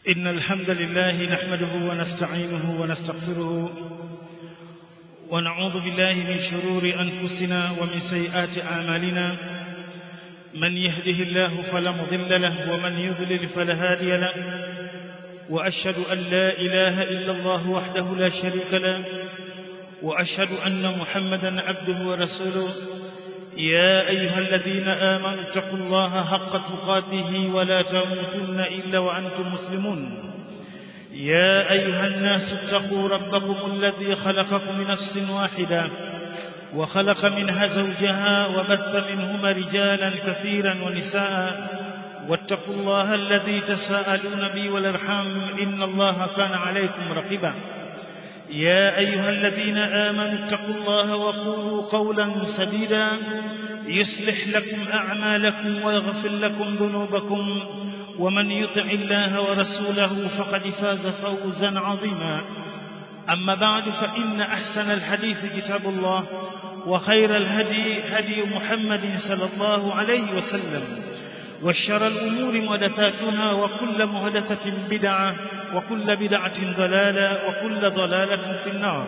إن الحمد لله نحمده ونستعينه ونستغفره ونعوذ بالله من شرور أنفسنا ومن سيئات أعمالنا من يهده الله فلا مضل له ومن يضلل فلا هادي له وأشهد أن لا إله إلا الله وحده لا شريك له وأشهد أن محمدا عبده ورسوله يا أيها الذين آمنوا اتقوا الله حق تقاته ولا تموتن إلا وأنتم مسلمون يا أيها الناس اتقوا ربكم الذي خلقكم من نفس واحدة وخلق منها زوجها وبث منهما رجالا كثيرا ونساء واتقوا الله الذي تساءلون به والارحام إن الله كان عليكم رقيبا يا أيها الذين آمنوا اتقوا الله وقولوا قولا سديدا يصلح لكم أعمالكم ويغفر لكم ذنوبكم ومن يطع الله ورسوله فقد فاز فوزا عظيما أما بعد فإن أحسن الحديث كتاب الله وخير الهدي هدي محمد صلى الله عليه وسلم وشر الأمور محدثاتها وكل محدثة بدعة وكل بدعة ضلالة وكل ضلالة في النار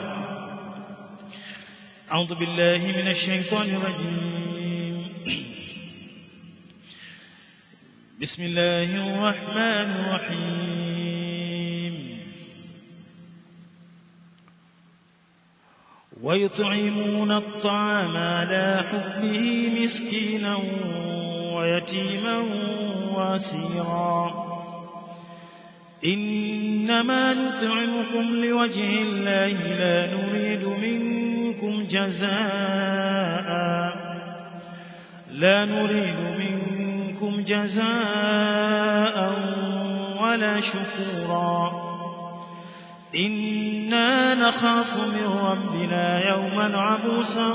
أعوذ بالله من الشيطان الرجيم بسم الله الرحمن الرحيم ويطعمون الطعام على حبه مسكينا ويتيما واسيرا إنما نطعمكم لوجه الله لا نريد منكم جزاء لا نريد منكم جزاء ولا شكورا إنا نخاف من ربنا يوما عبوسا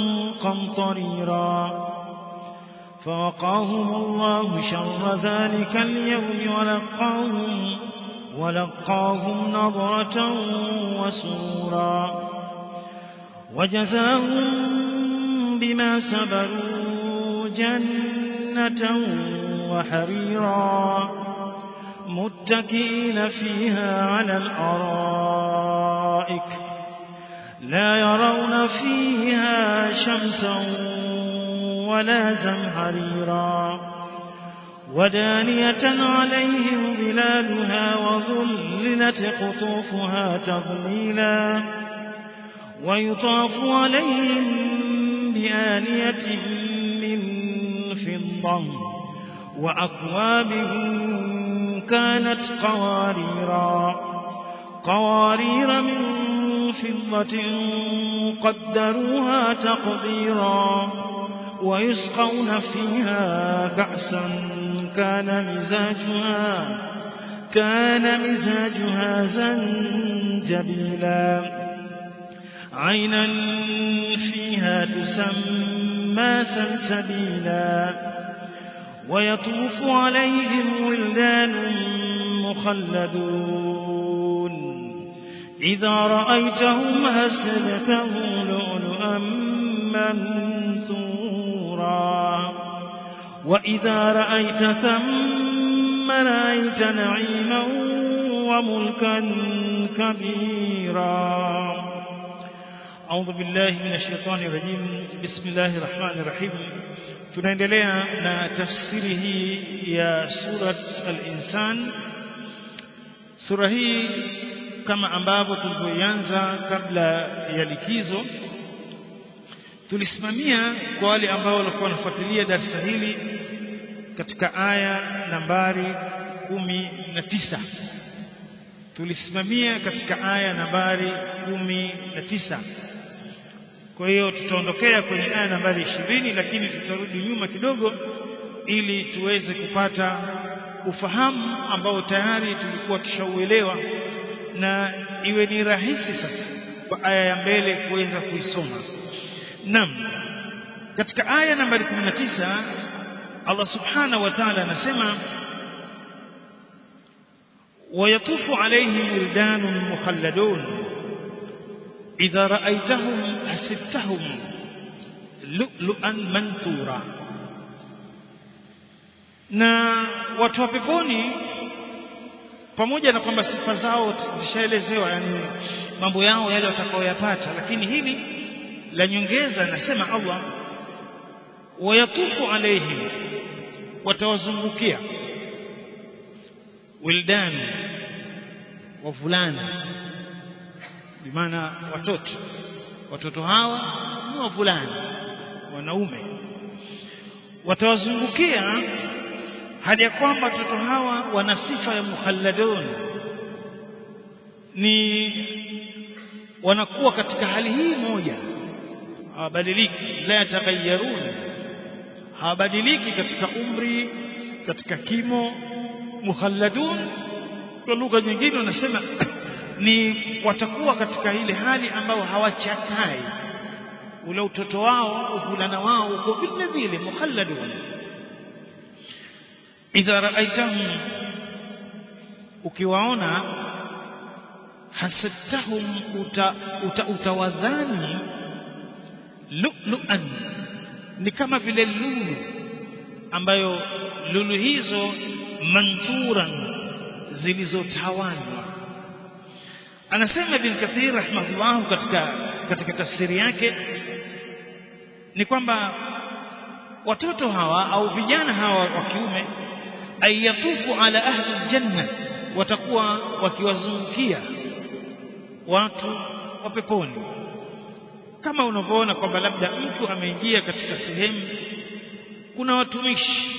قمطريرا فوقاهم الله شر ذلك اليوم ولقاهم ولقاهم نظرة وسرورا وجزاهم بما سبروا جنة وحريرا متكئين فيها على الأرائك لا يرون فيها شمسا ولا زمهريرا ودانية عليهم ظلالها وظللت قطوفها تظليلا ويطاف عليهم بآنية من فضة وأكواب كانت قواريرا قوارير من فضة قدروها تقديرا ويسقون فيها كأسا كان مزاجها كان مزاجها زنجبيلا عينا فيها تسمى سلسبيلا ويطوف عليهم ولدان مخلدون إذا رأيتهم هسبتهم لؤلؤا منثورا وإذا رأيت ثم رأيت نعيما وملكا كبيرا أعوذ بالله من الشيطان الرجيم بسم الله الرحمن الرحيم tunaendelea na tafsiri hii ya surat al-insan sura hii kama ambavyo tulivyoianza kabla ya likizo tulisimamia kwa wale ambao walikuwa wanafuatilia darasa hili katika aya nambari kumi na tisa tulisimamia katika aya nambari kumi na tisa kwa hiyo tutaondokea kwenye aya nambari ishirini lakini tutarudi nyuma kidogo ili tuweze kupata ufahamu ambao tayari tulikuwa tushauelewa na iwe ni rahisi sasa kwa aya ya mbele kuweza kuisoma Naam. Katika aya nambari 19 Allah Subhanahu wa Ta'ala anasema ويطوف عليهم ولدان مخلدون إذا رأيتهم حسبتهم لؤلؤا منثورا na watu wa peponi pamoja na kwamba sifa zao zishaelezewa yani mambo yao yale watakaoyapata lakini hili la nyongeza anasema Allah wayatufu alaihim watawazungukia wildan wavulana bimaana watoto watoto hawa ni wavulana wanaume watawazungukia hadi ya kwamba watoto hawa wana sifa ya mukhalladun ni wanakuwa katika hali hii moja hawabadiliki la yataghayyarun hawabadiliki katika umri katika kimo mukhalladun kwa lugha nyingine wanasema ni watakuwa katika ile hali ambao hawachakai ule utoto wao uvulana wao uko vile vile mukhalladun idha raaitahum ukiwaona hasabtahum uta, uta, utawadhani lu'lu'an ni kama vile lulu ambayo lulu hizo manturan zilizotawanywa anasema ibn kathir rahimahullah katika katika tafsiri yake ni kwamba watoto hawa au vijana hawa wa kiume ayatufu ala ahli aljanna watakuwa wakiwazungukia watu wa peponi kama unavyoona kwamba labda mtu ameingia katika sehemu kuna watumishi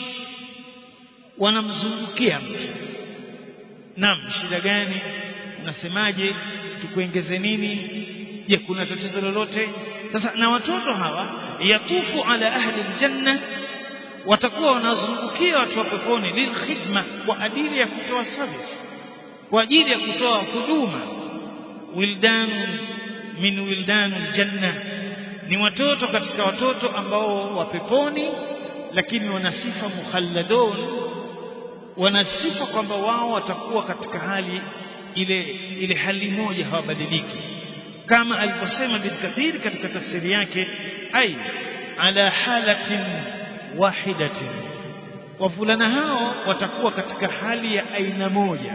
wanamzungukia mtu naam shida gani unasemaje tukuongeze nini je kuna tatizo lolote sasa na watoto hawa yatufu ala ahli aljanna watakuwa wanazungukia watu wa peponi lilkhidma kwa ajili ya kutoa service kwa ajili ya kutoa huduma wildan min wildan aljanna ni watoto katika watoto ambao wa peponi lakini wana sifa mukhalladun wana sifa kwamba wao watakuwa katika hali ile ile hali moja hawabadiliki kama alivyosema bin kathir katika tafsiri yake ai ala halatin wahidatin wavulana hao watakuwa katika hali ya aina moja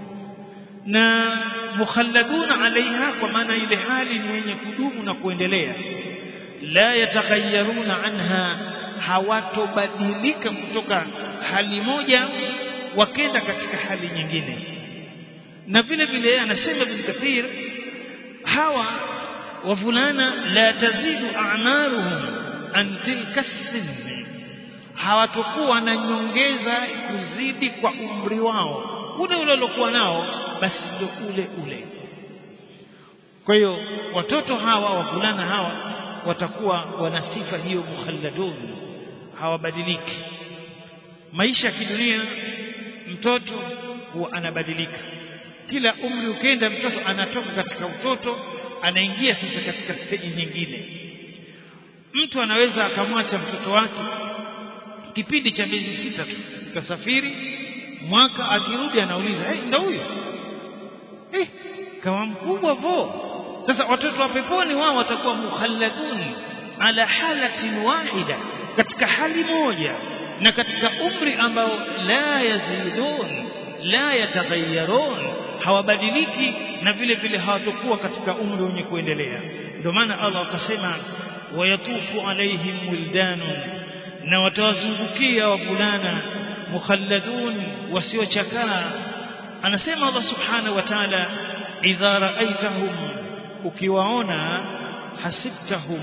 na mukhalladuna alaiha kwa maana ile hali ni yenye kudumu na kuendelea la yataghayyaruna anha hawatobadilika kutoka hali moja wakenda katika hali nyingine na vile vile anasema bin kathir hawa wavulana la tazidu a'maruhum an tilka sinni hawatokuwa na nyongeza kuzidi kwa umri wao ule ule waliokuwa nao basi ndio ule ule kwa hiyo watoto hawa wavulana hawa watakuwa wana sifa hiyo mukhalladun hawabadiliki maisha ya kidunia mtoto huwa anabadilika kila umri ukienda mtoto anatoka katika utoto anaingia sasa katika steji nyingine mtu anaweza akamwacha mtoto wake kipindi cha miezi sita tu kasafiri mwaka akirudi anauliza hey, ndo huyo hey, kama mkubwa vo sasa watoto wa peponi wao watakuwa mukhalladun ala halatin wahida katika hali moja na katika umri ambao la yazidun la yataghayyarun hawabadiliki na vile vile hawatakuwa katika umri wenye kuendelea ndio maana Allah akasema wayatufu alaihim wildanun na watawazungukia wavulana mukhalladun wasiochakaa anasema Allah subhanahu wa ta'ala idha ra'aitahum ukiwaona hasibtahum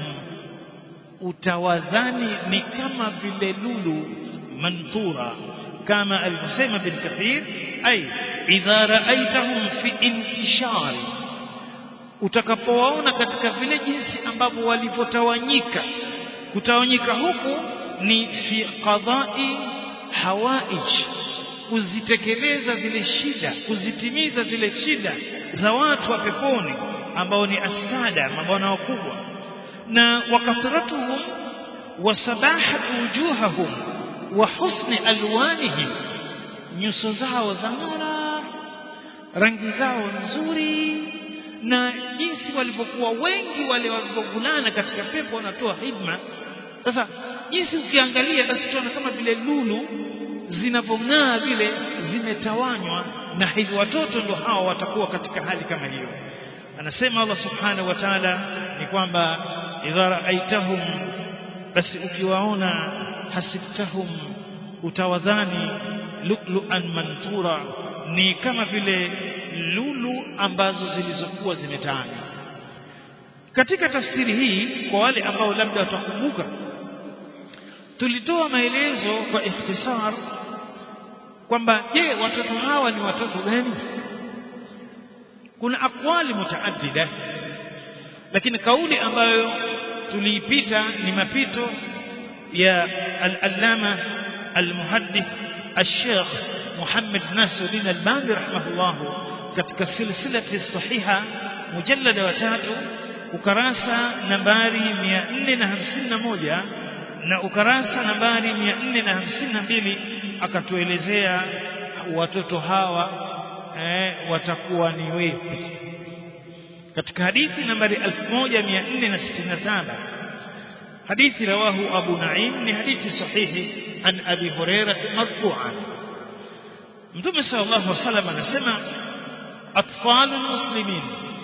utawadhani ni kama vile lulu manthura kama alivyosema bin kathir ay idha ra'aitahum fi intishari utakapowaona katika vile jinsi ambavyo walivyotawanyika kutawanyika huku ni fi qada'i hawaij kuzitekeleza zile shida kuzitimiza zile shida za watu wa peponi ambao ni asada mabwana wakubwa na wakathratuhum wa sabahatu wujuhahum wa husni alwanihim nyuso zao za ng'ara rangi zao nzuri na jinsi walivyokuwa wengi wale walivyovulana katika pepo wanatoa hidma sasa jinsi ukiangalia basi tunaona kama vile lulu zinavyong'aa vile zimetawanywa na hivyo watoto ndio hawa watakuwa katika hali kama hiyo anasema Allah subhanahu wa ta'ala ni kwamba idha ra'aitahum basi ukiwaona hasibtahum utawadhani lu'lu'an mantura ni kama vile lulu ambazo zilizokuwa zimetawanywa katika tafsiri hii kwa wale ambao labda watakumbuka tulitoa maelezo kwa ikhtisar kwamba je watoto hawa ni watoto gani kuna akwali mutaaddida lakini kauli ambayo tuliipita ni mapito ya al-allama al-muhaddith al-sheikh Muhammad Nasiruddin Albani rahimahullah katika silsilati sahiha mujallada wa tatu ukarasa nambari 451 na ukarasa nambari 452 akatuelezea watoto hawa eh, watakuwa ni wepi katika hadithi nambari 1467 hadithi rawahu Abu Naim ni hadithi sahihi an Abi Hurairah marfu'an Mtume sallallahu alaihi wasallam anasema atfalul muslimin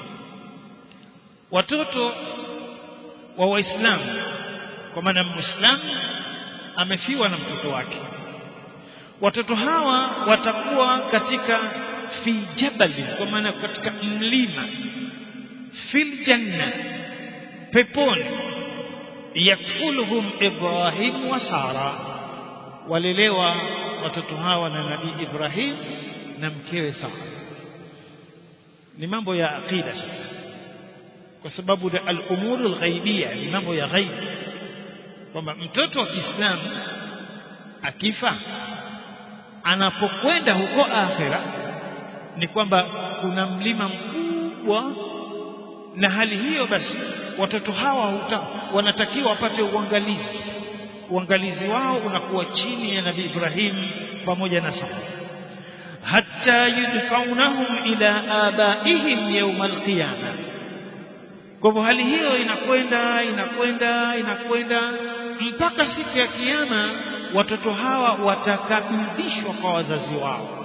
watoto wa waislamu kwa maana muislamu amefiwa na mtoto wake watoto hawa watakuwa katika fi jabali kwa maana katika mlima fil janna peponi yakfuluhum ibrahim wa sara walelewa watoto hawa na nabii ibrahim na mkewe sara ni mambo ya aqida sasa kwa sababu al-umuru al-ghaibiyya ni mambo ya ghaib kwamba mtoto wa Kiislamu akifa anapokwenda huko akhera ni kwamba kuna mlima mkubwa na hali hiyo basi watoto hawa huta, wanatakiwa wapate uangalizi uangalizi wao unakuwa chini ya Nabii Ibrahim pamoja na Sara hatta yudfaunahum ila abaihim yawma alqiyama kwa hivyo hali hiyo inakwenda inakwenda inakwenda mpaka siku ya kiyama watoto hawa watakabidhishwa kwa wazazi wao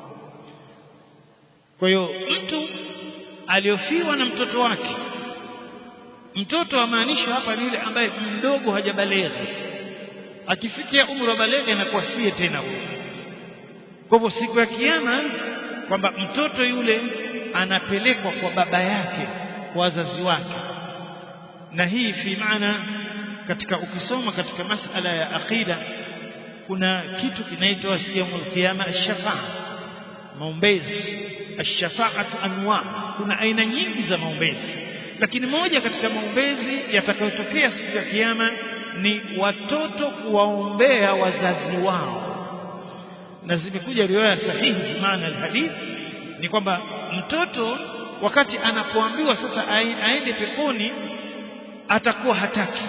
kwa hiyo mtu aliyofiwa na mtoto wake mtoto amaanishwa hapa ni yule ambaye mdogo hajabaleghe akifikia umri wa baleghe anakuwa sie tena huyo kwa hivyo siku ya kiyama kwamba mtoto yule anapelekwa kwa baba yake kwa wazazi wake na hii fi maana katika ukisoma katika masala ya aqida kuna kitu kinaitwa siyamul qiyama ash-shafa'a maombezi ash-shafa'atu anwa kuna aina nyingi za maombezi lakini moja katika maombezi yatakayotokea siku ya kiyama ni watoto kuwaombea wazazi wao na zimekuja riwaya sahihi maana alhadith ni kwamba mtoto wakati anapoambiwa sasa aende peponi atakuwa hataki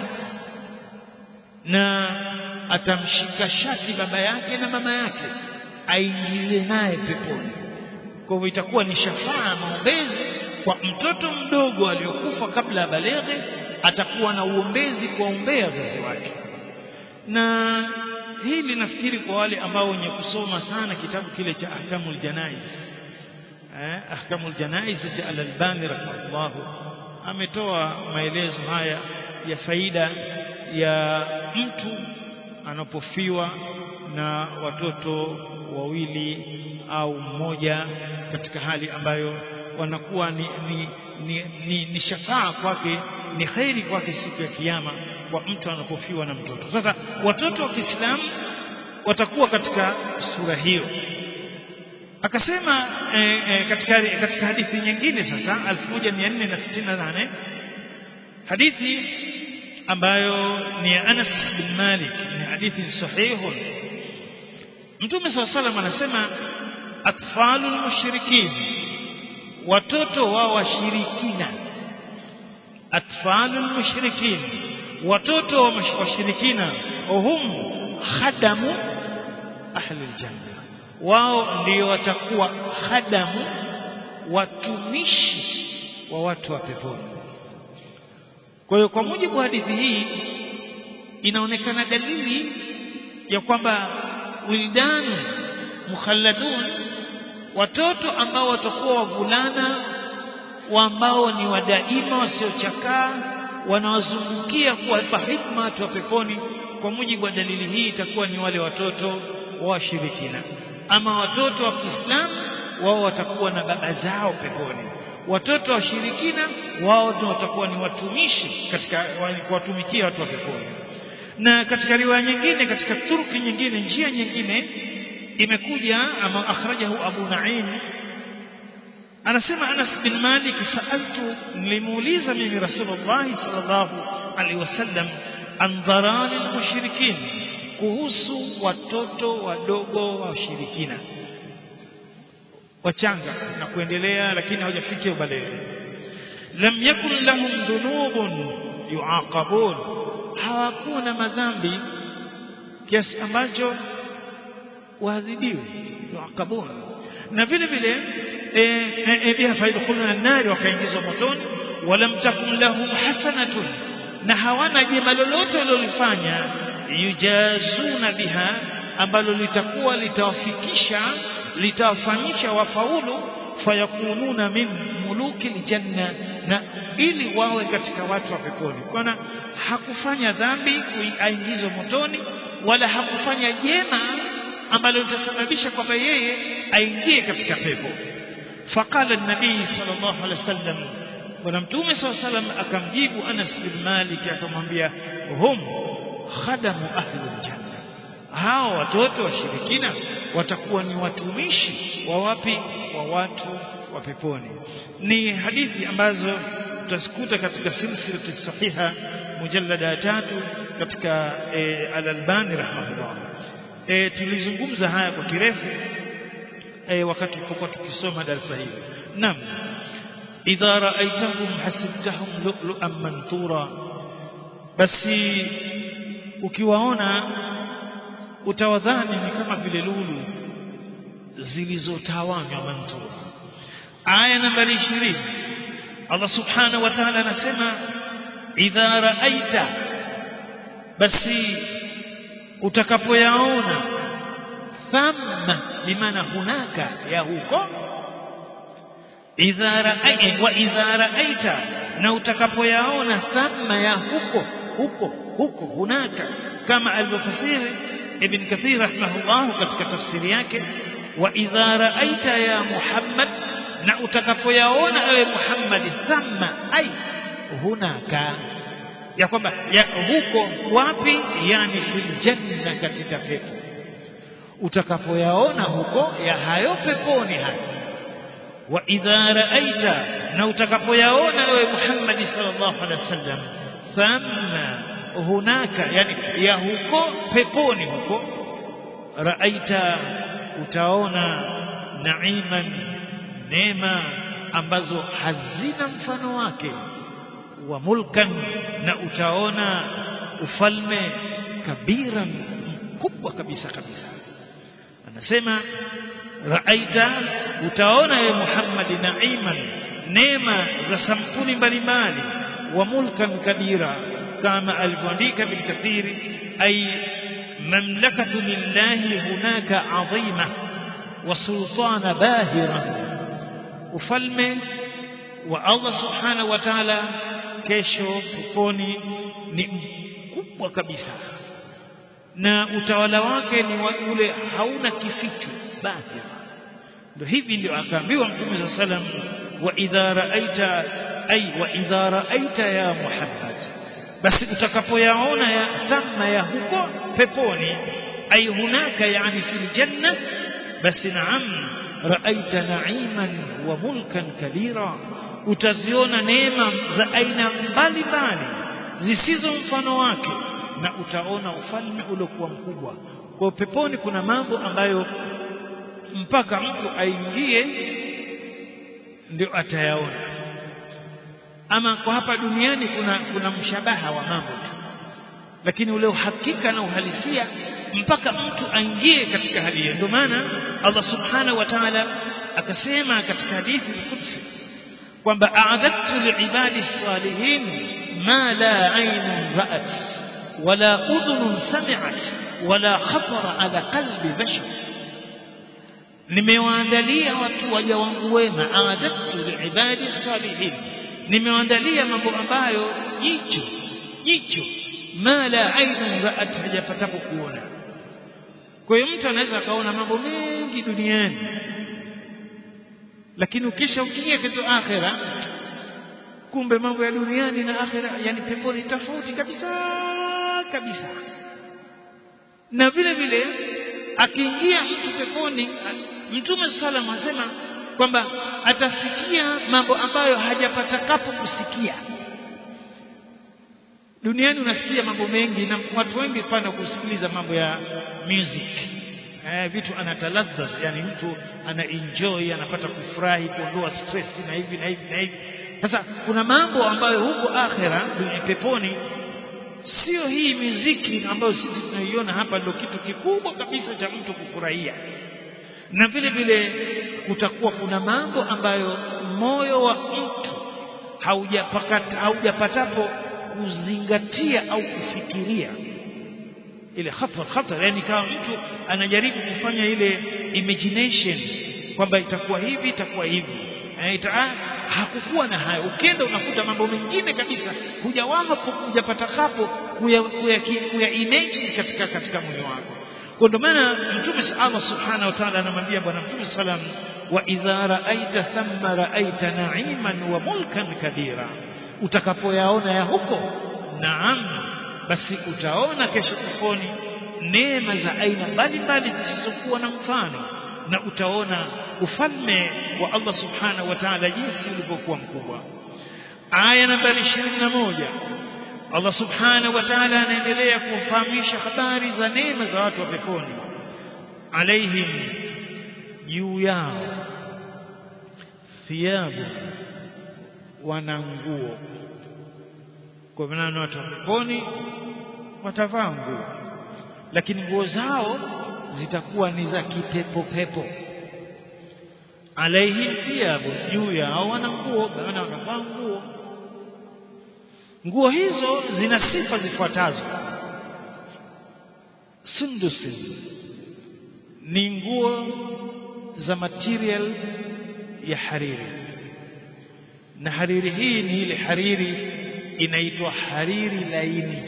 na atamshika shati baba yake na mama yake aingize naye peponi kwa hivyo itakuwa ni shafaa maombezi kwa mtoto mdogo aliyokufa kabla ya baleghe atakuwa na uombezi kuwaombea wazazi wake na hili nafikiri kwa wale ambao wenye kusoma sana kitabu kile cha ahkamul janaiz eh, ahkamul janaiz cha al-Albani rahimahullah ametoa maelezo haya ya faida ya mtu anapofiwa na watoto wawili au mmoja katika hali ambayo wanakuwa ni, ni, ni, ni, ni shafaa kwake ni khairi kwake siku ya kiyama kwa mtu anapofiwa na mtoto sasa watoto wa Kiislamu watakuwa katika sura hiyo akasema e, e, katika katika hadithi nyingine sasa 1468 hadithi ambayo ni ya Anas bin Malik ni hadithi sahihu Mtume صلى الله عليه anasema atfalul mushrikin watoto wa washirikina atfalul mushrikin watoto wa washirikina hum khadamu ahli aljanna wao ndio watakuwa khadamu watumishi wa watu wa peponi kwa hiyo kwa mujibu wa hadithi hii inaonekana dalili ya kwamba wildanu mukhalladun watoto ambao watakuwa wavulana ambao ni wadaima wasiochakaa wanawazungukia kuwapa hikma watu wa peponi kwa mujibu wa dalili hii itakuwa ni wale watoto wa washirikina ama watoto wa Kiislamu wao watakuwa na baba zao peponi watoto wa shirikina wao ndio watakuwa ni watumishi katika kuwatumikia watu wa peponi na katika riwaya nyingine katika turki nyingine njia nyingine imekuja ama akhrajahu Abu Naim anasema Anas bin Malik saaltu nilimuuliza mimi Rasulullah sallallahu alaihi wasallam an dharani mushrikin kuhusu watoto wadogo wa washirikina wachanga na kuendelea lakini hawajafikia ubaleghe lam yakun lahum dhunubun yuaqabun hawakuwa na madhambi kiasi ambacho waadhibiwe yuaqabun na vile vile biha faidkhuluna an-nar wakaingizwa motoni walam takun lahum hasanatun na hawana jema lolote walilofanya yujazuna biha ambalo litakuwa litawafikisha litawafanyisha wafaulu fayakununa min muluki aljanna na ili wawe katika watu wa peponi kwana hakufanya dhambi kuingizwa motoni wala hakufanya jema ambalo litasababisha kwamba yeye aingie katika pepo faqala an-nabii sallallahu alaihi wasallam bwana mtume sallallahu alaihi wasallam akamjibu Anas bin Malik akamwambia hum khadamu ahli aljanna hao watoto washirikina watakuwa ni watumishi wa wapi wa watu wa peponi ni hadithi ambazo tutazikuta katika silsilati sahiha mujallada ya tatu katika e, al-Albani rahimahullah e, tulizungumza haya kwa kirefu e, wakati tulipokuwa tukisoma darasa hili naam idha ra'aytahum hasibtahum lu'lu'an manthura basi ukiwaona utawadhani ni kama vile lulu zilizotawanywa manthura aya nambari 20 Allah subhanahu wa ta'ala anasema idha ra'aita basi utakapoyaona thamma bimaana hunaka ya huko idha ra'aita wa idha ra'aita na utakapoyaona thamma ya huko huko huko hunaka kama alivyofasiri ibn kathir rahimahullah katika tafsiri yake wa idha ra'aita ya muhammad na utakapoyaona ewe muhammad thamma ai hunaka ya kwamba ya huko wapi yani fil janna katika pepo utakapoyaona huko ya hayo peponi hayo wa idha raaita na utakapoyaona wewe Muhammad sallallahu alaihi wasallam thamma hunaka yani ya huko peponi huko raaita utaona naiman neema ambazo hazina mfano wake wa mulkan na utaona ufalme kabiran mkubwa kabisa kabisa anasema raaita utaona ye Muhammad naiman neema za sampuli mbalimbali wa mulkan kabira kama alivyoandika bil kathiri ay mamlakatu lillahi hunaka adhima wa sultana bahira ufalme wa Allah subhanahu wa ta'ala kesho peponi ni mkubwa kabisa na utawala wake ni wa ule hauna kificho bahir ndio hivi ndio akaambiwa mtume sa salam wa idha raaita ay wa idha raaita ya muhammad basi utakapoyaona ya thamma ya huko peponi ay hunaka yani fil janna basi naam raaita na'iman wa mulkan kabira utaziona neema za aina mbalimbali zisizo mfano wake na utaona ufalme uliokuwa mkubwa kwa peponi kuna mambo ambayo mpaka mtu aingie ndio atayaona ama kwa hapa duniani kuna kuna mshabaha wa mambo tu lakini ule uhakika na uhalisia mpaka mtu aingie katika hali hiyo ndio maana Allah subhanahu wa ta'ala akasema katika hadithi al-Qudsi kwamba a'adadtu li'ibadi salihin ma la aynun ra'at wala udhunun sami'at wala khatara ala qalbi bashar nimewaandalia watu waja wangu wema a'adatu liibadi salihin nimewaandalia mambo ambayo jicho jicho ma la ainun ra'at hajapatapo kuona kwa hiyo mtu anaweza akaona mambo mengi duniani lakini ukisha ukiingia katika akhera kumbe mambo ya duniani na akhera yani peponi tofauti kabisa kabisa na vile vile akiingia mtu peponi mtume sallam anasema kwamba atasikia mambo ambayo hajapatakapo kusikia duniani unasikia mambo mengi na watu wengi pana kusikiliza mambo ya music eh, vitu anataladha yani mtu ana enjoy anapata kufurahi kuondoa stress na hivi na hivi na hivi sasa kuna mambo ambayo huko akhera peponi sio hii muziki ambayo sisi tunaiona hapa ndio kitu kikubwa kabisa cha mtu kufurahia na vile vile kutakuwa kuna mambo ambayo moyo wa mtu haujapakata haujapatapo kuzingatia au kufikiria ile khatar khatar yani kama mtu anajaribu kufanya ile imagination kwamba itakuwa hivi itakuwa hivi ita, hakukuwa na hayo ukenda unakuta mambo mengine kabisa hujawama hujapata hapo kuya, kuya, kuya imagine katika katika moyo wako kwa ndio maana mtume Allah subhanahu wa ta'ala anamwambia bwana mtume sallam wa idha ra'aita thamma ra'aita na'iman wa mulkan kabira utakapoyaona ya huko naam basi utaona kesho peponi neema za aina mbalimbali zisizokuwa na mfano na utaona ufalme wa Allah subhanahu wa ta'ala jinsi ulivyokuwa mkubwa aya nambari 21 Allah subhanahu wa ta'ala anaendelea kufahamisha habari za neema za watu wa peponi alaihim juu yao thiyabu wana nguo kwa maana watu wa peponi watavaa nguo lakini nguo zao zitakuwa ni za kipepo pepo alaihim thiyabu juu yao wana nguo maana wanavaa nguo nguo hizo zina sifa zifuatazo sundusin ni nguo za material ya hariri na hariri hii ni ile hariri inaitwa hariri laini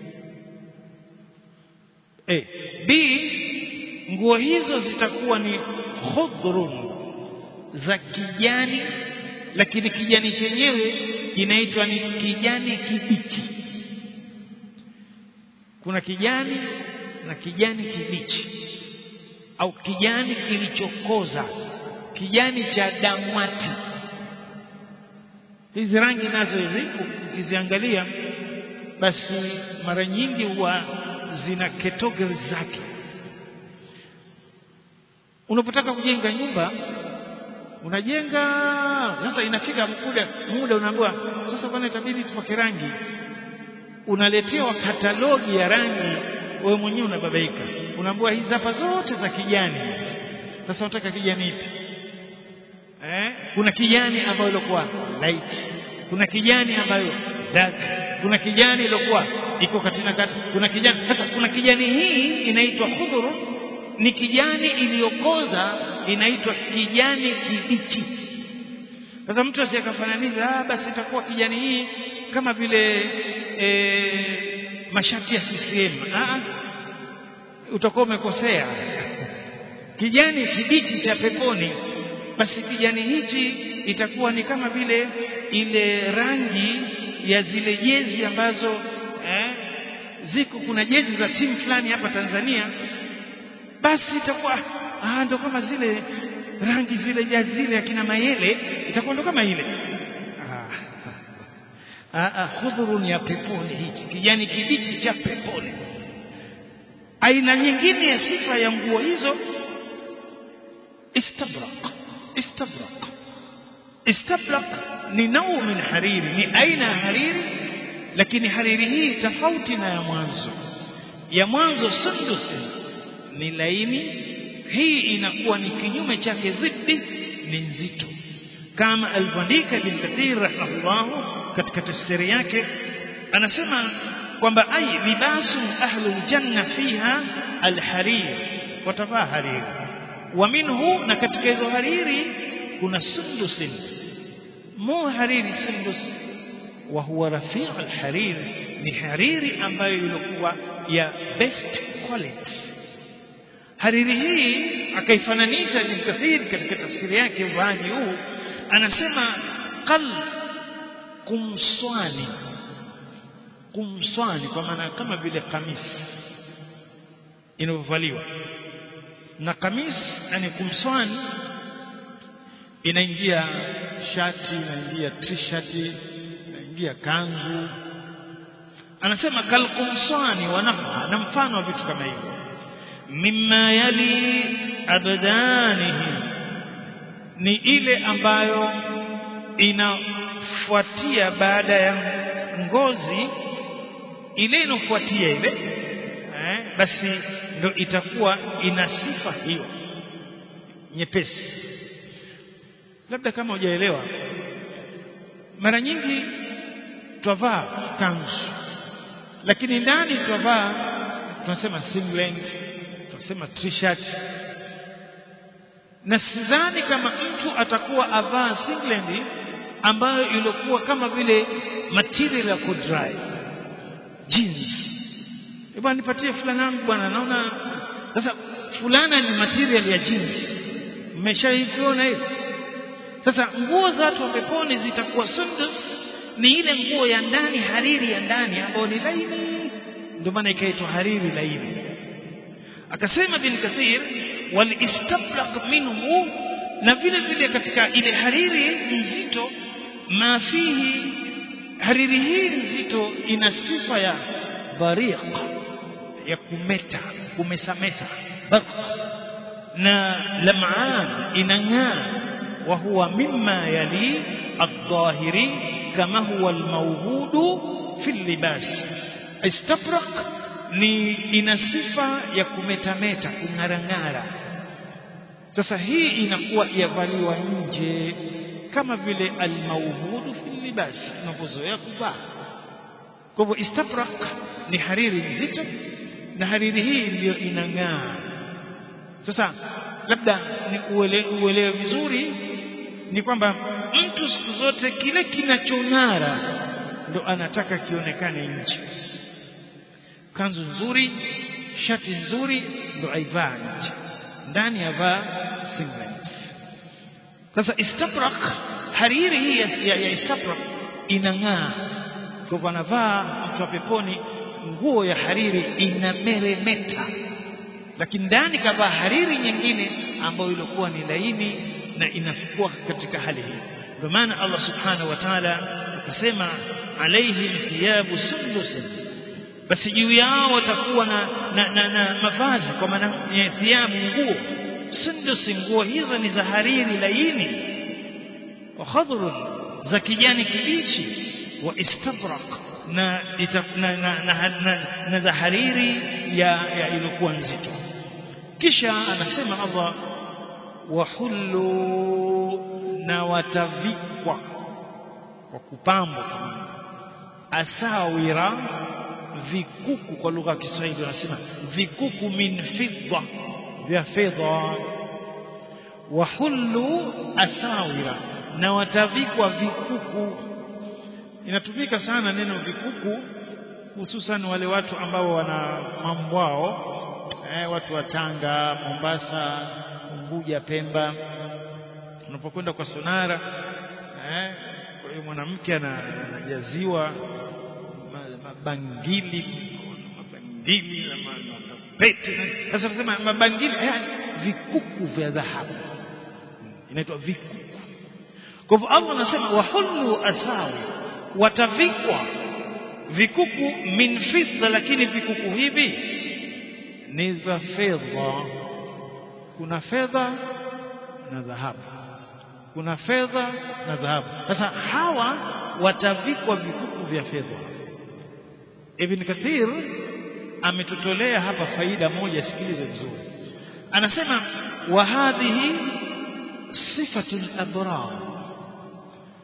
e, b nguo hizo zitakuwa ni khudrun za kijani lakini kijani chenyewe inaitwa ni kijani kibichi kuna kijani na kijani kibichi au kijani kilichokoza kijani cha damwati hizi rangi nazo hizi ukiziangalia basi mara nyingi huwa zina category zake unapotaka kujenga nyumba unajenga sasa inafika muda muda unaambiwa sasa bwana itabidi tupake rangi unaletewa katalogi ya rangi wewe mwenyewe unababaika unaambiwa hizi hapa zote za kijani sasa unataka kijani ipi eh kuna kijani ambayo ilikuwa light kuna kijani ambayo dark kuna kijani ilikuwa iko katika kati kuna kijani sasa kuna kijani hii inaitwa khudhur ni kijani iliyokoza inaitwa kijani kibichi sasa mtu asiyekafananisha ah basi itakuwa kijani hii kama vile e, mashati ya CCM ah utakuwa umekosea kijani kibichi cha peponi basi kijani hichi itakuwa ni kama vile ile rangi ya zile jezi ambazo eh, ziko kuna jezi za timu fulani hapa Tanzania basi itakuwa ah ndo kama zile rangi zile jazi zile akina mayele itakuwa ndo kama ile ah ah khudhurun ya peponi hichi kijani kibichi cha peponi aina nyingine ya sifa ya nguo hizo istabrak istabrak istabrak ni nau min hariri ni aina ya hariri lakini hariri hii tofauti na ya mwanzo ya mwanzo sundusi ni laini hii inakuwa ni kinyume chake ziddi ni nzito kama alivyoandika Ibn Kathir rahimahullah katika tafsiri yake anasema kwamba ai libasu ahlul janna fiha alharir watavaa hariri wa minhu na katika hizo hariri kuna sundusin mu hariri sundus wa huwa rafi' alharir ni hariri ambayo ilikuwa ya best quality hariri hii akaifananisha Ibn Kathir katika tafsiri yake uvaaji huu anasema qal kumswani kumswani kwa maana kama vile kamisi inavyovaliwa na kamisi yani kumswani inaingia shati inaingia t-shirt inaingia kanzu anasema kalkumswani wa nahwa na mfano wa vitu kama hivyo mimma yali abdanihi ni ile ambayo inafuatia baada ya ngozi ile inofuatia ile eh, basi ndo itakuwa ina sifa hiyo nyepesi labda kama hujaelewa mara nyingi twavaa kanzu lakini ndani twavaa tunasema singlet tunasema t-shirt na sidhani kama mtu atakuwa avaa singlet ambayo ilikuwa kama vile material ya kudry jeans bwana nipatie fulana yangu bwana naona sasa fulana ni material ya jeans mmeshaiona hiyo sasa nguo za watu wa peponi zitakuwa sundus ni ile nguo ya ndani hariri ya ndani ambayo ni laini ndio maana ikaitwa hariri laini akasema bin kathir wal istabraq minhu na vile vile katika ile hariri nzito ma fihi hariri hii nzito ina sifa ya bariq ya kumeta kumesamesa barq na lam'an inang'aa wa huwa mimma yali الظاهري كما هو الموجود في اللباس استبرق ni ina sifa ya kumetameta kung'arang'ara sasa hii inakuwa yavaliwa nje kama vile almauhudu fi libas tunavyozoea kuvaa kwa hivyo istabraq ni hariri nzito na hariri hii ndiyo inang'aa sasa labda ni uelewe uelewe vizuri ni kwamba mtu siku zote kile kinachong'ara ndo anataka kionekane nje kanzu nzuri shati nzuri ndo aivaa nje ndani avaa singlet sasa istabrak hariri hii ya, ya, ya istabrak inang'aa kwa hivyo anavaa mtu wa peponi nguo ya hariri inameremeta lakini ndani kavaa hariri nyingine ambayo ilikuwa ni laini na inakuwa katika hali hii ndio maana Allah subhanahu wa ta'ala akasema alaihim thiyabu sundusin basi juu yao watakuwa na, na, na, na mavazi kwa maana ya thiyabu nguo sundusi nguo hizo ni za hariri laini wa khadrun za kijani kibichi wa istabrak na, na, na, na, na, na za hariri ya, ya ilikuwa nzito kisha anasema Allah wahullu na watavikwa kwa kupambwa asawira vikuku kwa lugha ya Kiswahili wanasema vikuku min fidda vya fedha wahullu asawira na watavikwa vikuku inatumika sana neno vikuku hususan wale watu ambao wana mambwao eh, watu wa Tanga, Mombasa, Unguja, Pemba unapokwenda kwa sonara eh, kwa hiyo mwanamke anajaziwa mabangili mabangili na mapete sasa tunasema mabangili eh, vikuku vya dhahabu inaitwa vikuku kwa hivyo Allah anasema wahullu asawi watavikwa vikuku min fidda lakini vikuku hivi ni za fedha kuna fedha na dhahabu kuna fedha na dhahabu sasa hawa watavikwa vikuku vya fedha Ibn Kathir ametutolea hapa faida moja sikilize vizuri anasema wa hadhihi sifatul abrar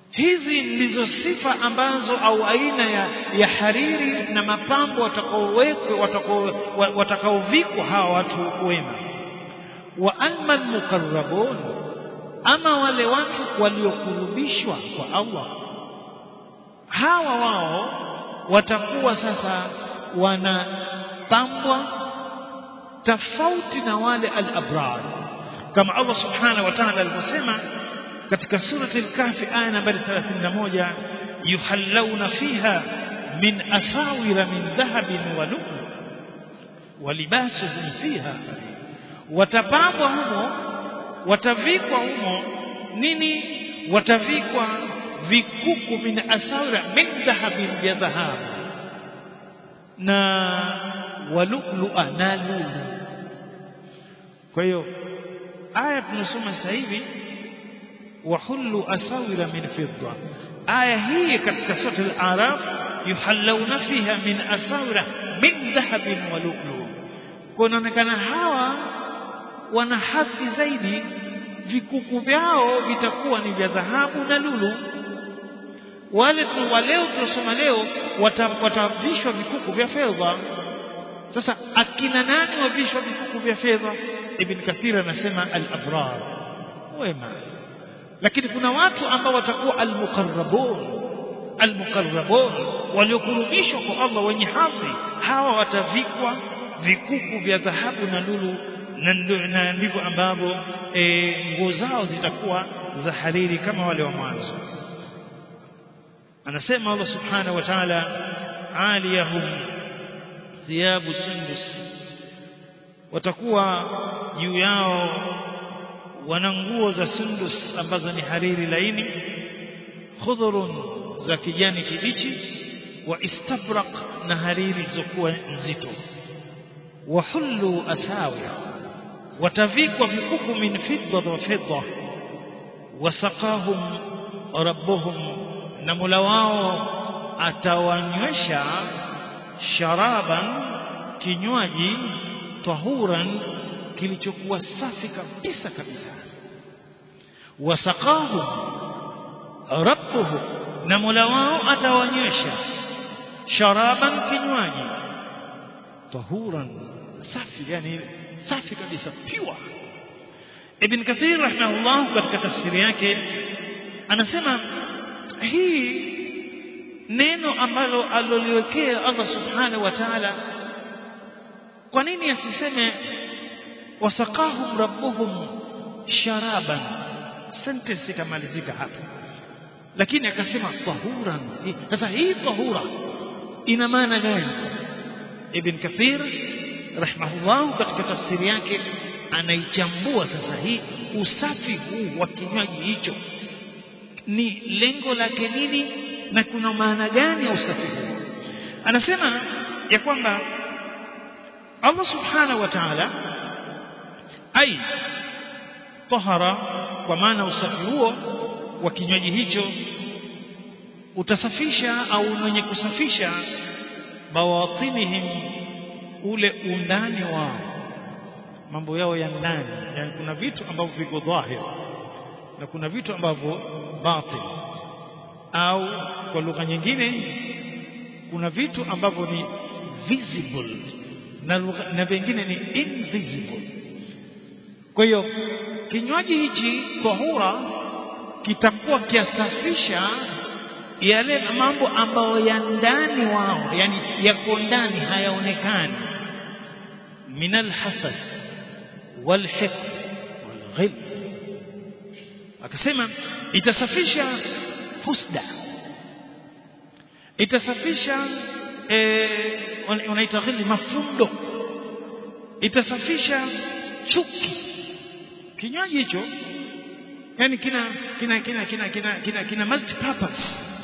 hizi ndizo sifa ambazo au aina ya, ya hariri na mapambo watakaowekwa watakao- watakaovikwa hawa watu wema wa amma almuqarrabun ama wale watu waliokurubishwa kwa Allah hawa wao watakuwa sasa wanapambwa tofauti na wale al-abrar kama Allah subhanahu wa ta'ala alivyosema katika surati al-kahfi aya nambari 31 yuhallawna fiha min asawira min dhahabin wa lu'lu wa libasuhum fiha watapambwa humo watavikwa humo nini watavikwa vikuku min asawira min dhahabin vya dhahabu na walulua na lulu kwa hiyo aya tunasoma sasa hivi wahullu asawira min fidda aya hii katika sura al-araf yuhallawna fiha min asawira min dhahabin wa lu'lu kwa inaonekana hawa wana hadhi zaidi vikuku vyao vitakuwa ni vya dhahabu na lulu wale tu wa leo tunasoma leo wata- watavishwa vikuku vya fedha sasa akina nani wavishwa vikuku vya fedha ibn kathir anasema al-abrar wema lakini kuna watu ambao watakuwa al-muqarrabun al-muqarrabun waliokurubishwa kwa Allah wenye hadhi hawa watavikwa vikuku vya dhahabu na lulu na ndo- na ndivyo ambavyo eh, nguo zao zitakuwa za hariri kama wale wa mwanzo anasema Allah subhanahu wa ta'ala aliyahum thiyabu sundus watakuwa juu yao wana nguo za sundus ambazo ni hariri laini khudhurun za kijani kibichi wa istabraq na hariri zilizokuwa nzito wahullu asawir watavikwa vikuku min fidda wa fidda wasaqahum rabbuhum na mula wao atawanywesha sharaban kinywaji tahuran kilichokuwa safi kabisa kabisa wasaqahum rabbuhum na mula wao atawanywesha sharaban kinywaji tahuran safi yani safi kabisa pure ibn kathir rahimahullah katika tafsiri yake anasema hii neno ambalo aloliwekea Allah subhanahu wa ta'ala kwa nini asiseme wasaqahum rabbuhum sharaban sentence ikamalizika hapa lakini akasema tahuran sasa hii tahura ina maana gani ibn kathir rahimahullah katika tafsiri yake anaichambua sasa hii usafi huu wa kinywaji hicho ni lengo lake nini na kuna maana gani ya usafi huu anasema ya kwamba Allah subhanahu wa ta'ala ai tahara kwa maana usafi huo wa kinywaji hicho utasafisha au mwenye kusafisha bawatinihim ule undani wao mambo yao ya ndani yani kuna vitu ambavyo viko dhahir na kuna vitu ambavyo batin au kwa lugha nyingine kuna vitu ambavyo ni visible na lugha na vingine ni invisible kwa hiyo kinywaji hichi tahura kitakuwa kiasafisha yale mambo ambayo ya ndani wao yani yako ndani hayaonekani min alhasad walhiqd walghil akasema itasafisha husda itasafisha eh, unaita ghili mafundo itasafisha chuki kinywaji hicho yani kina kina kina kina kina kina, kina multi purpose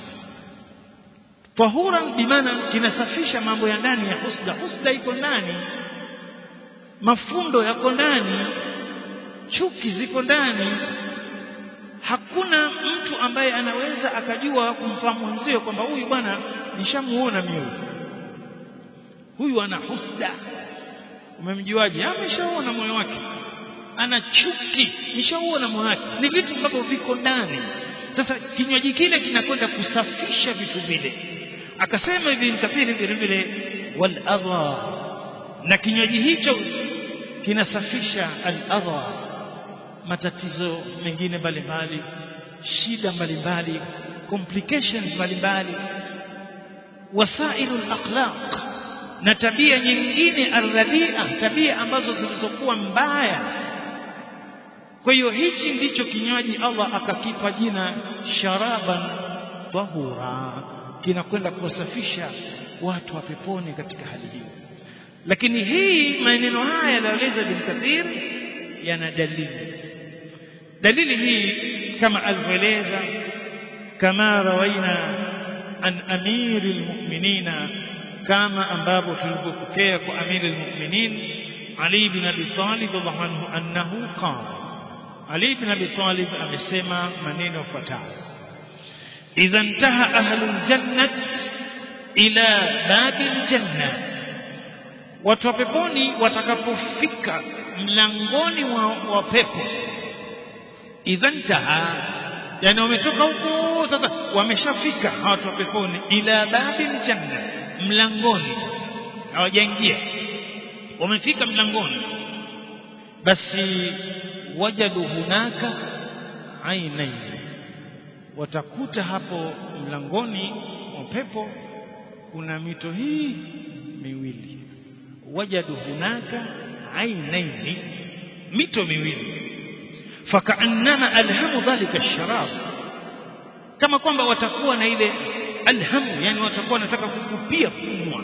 tahura bimaana kinasafisha mambo ya ndani ya husda husda iko ndani mafundo yako ndani chuki ziko ndani hakuna mtu ambaye anaweza akajua kumfahamu mwenzie kwamba huyu bwana nishamuona mimi huyu ana husda umemjuaje ameshaona moyo wake ana chuki nishauona moyo wake ni vitu ambavyo viko ndani sasa kinywaji kile kinakwenda kusafisha vitu vile akasema hivi mkafiri vile vile wal adha na kinywaji hicho kinasafisha al adha matatizo mengine mbalimbali shida mbalimbali complications mbalimbali wasailul akhlaq na tabia nyingine arradia tabia ambazo zilizokuwa mbaya kwa hiyo hichi ndicho kinywaji Allah akakipa jina sharaban tahura kinakwenda kuwasafisha watu wa peponi katika hali hiyo lakini hii maneno haya yaliyoeleza bin Kathir yana dalili dalili hii kama alivyoeleza kama rawaina an amiri almu'minina kama ambavyo tulivyopokea kwa amiri almu'minin Ali bin Abi Talib radhiallahu anhu annahu qala Ali bin Abi Talib amesema maneno yafuatayo idha intaha ahlul jannah ila babil jannah watu wa peponi watakapofika mlangoni wa, wa pepo idha intaha yani wametoka huko sasa wameshafika watu wa peponi ila babil janna mlangoni hawajaingia wamefika mlangoni basi wajadu hunaka ainain watakuta hapo mlangoni wa pepo kuna mito hii miwili wajadu hunaka ainaini mito miwili fakaannama alhamu dhalika sharab kama kwamba watakuwa na ile alhamu yani watakuwa wanataka kukupia kunywa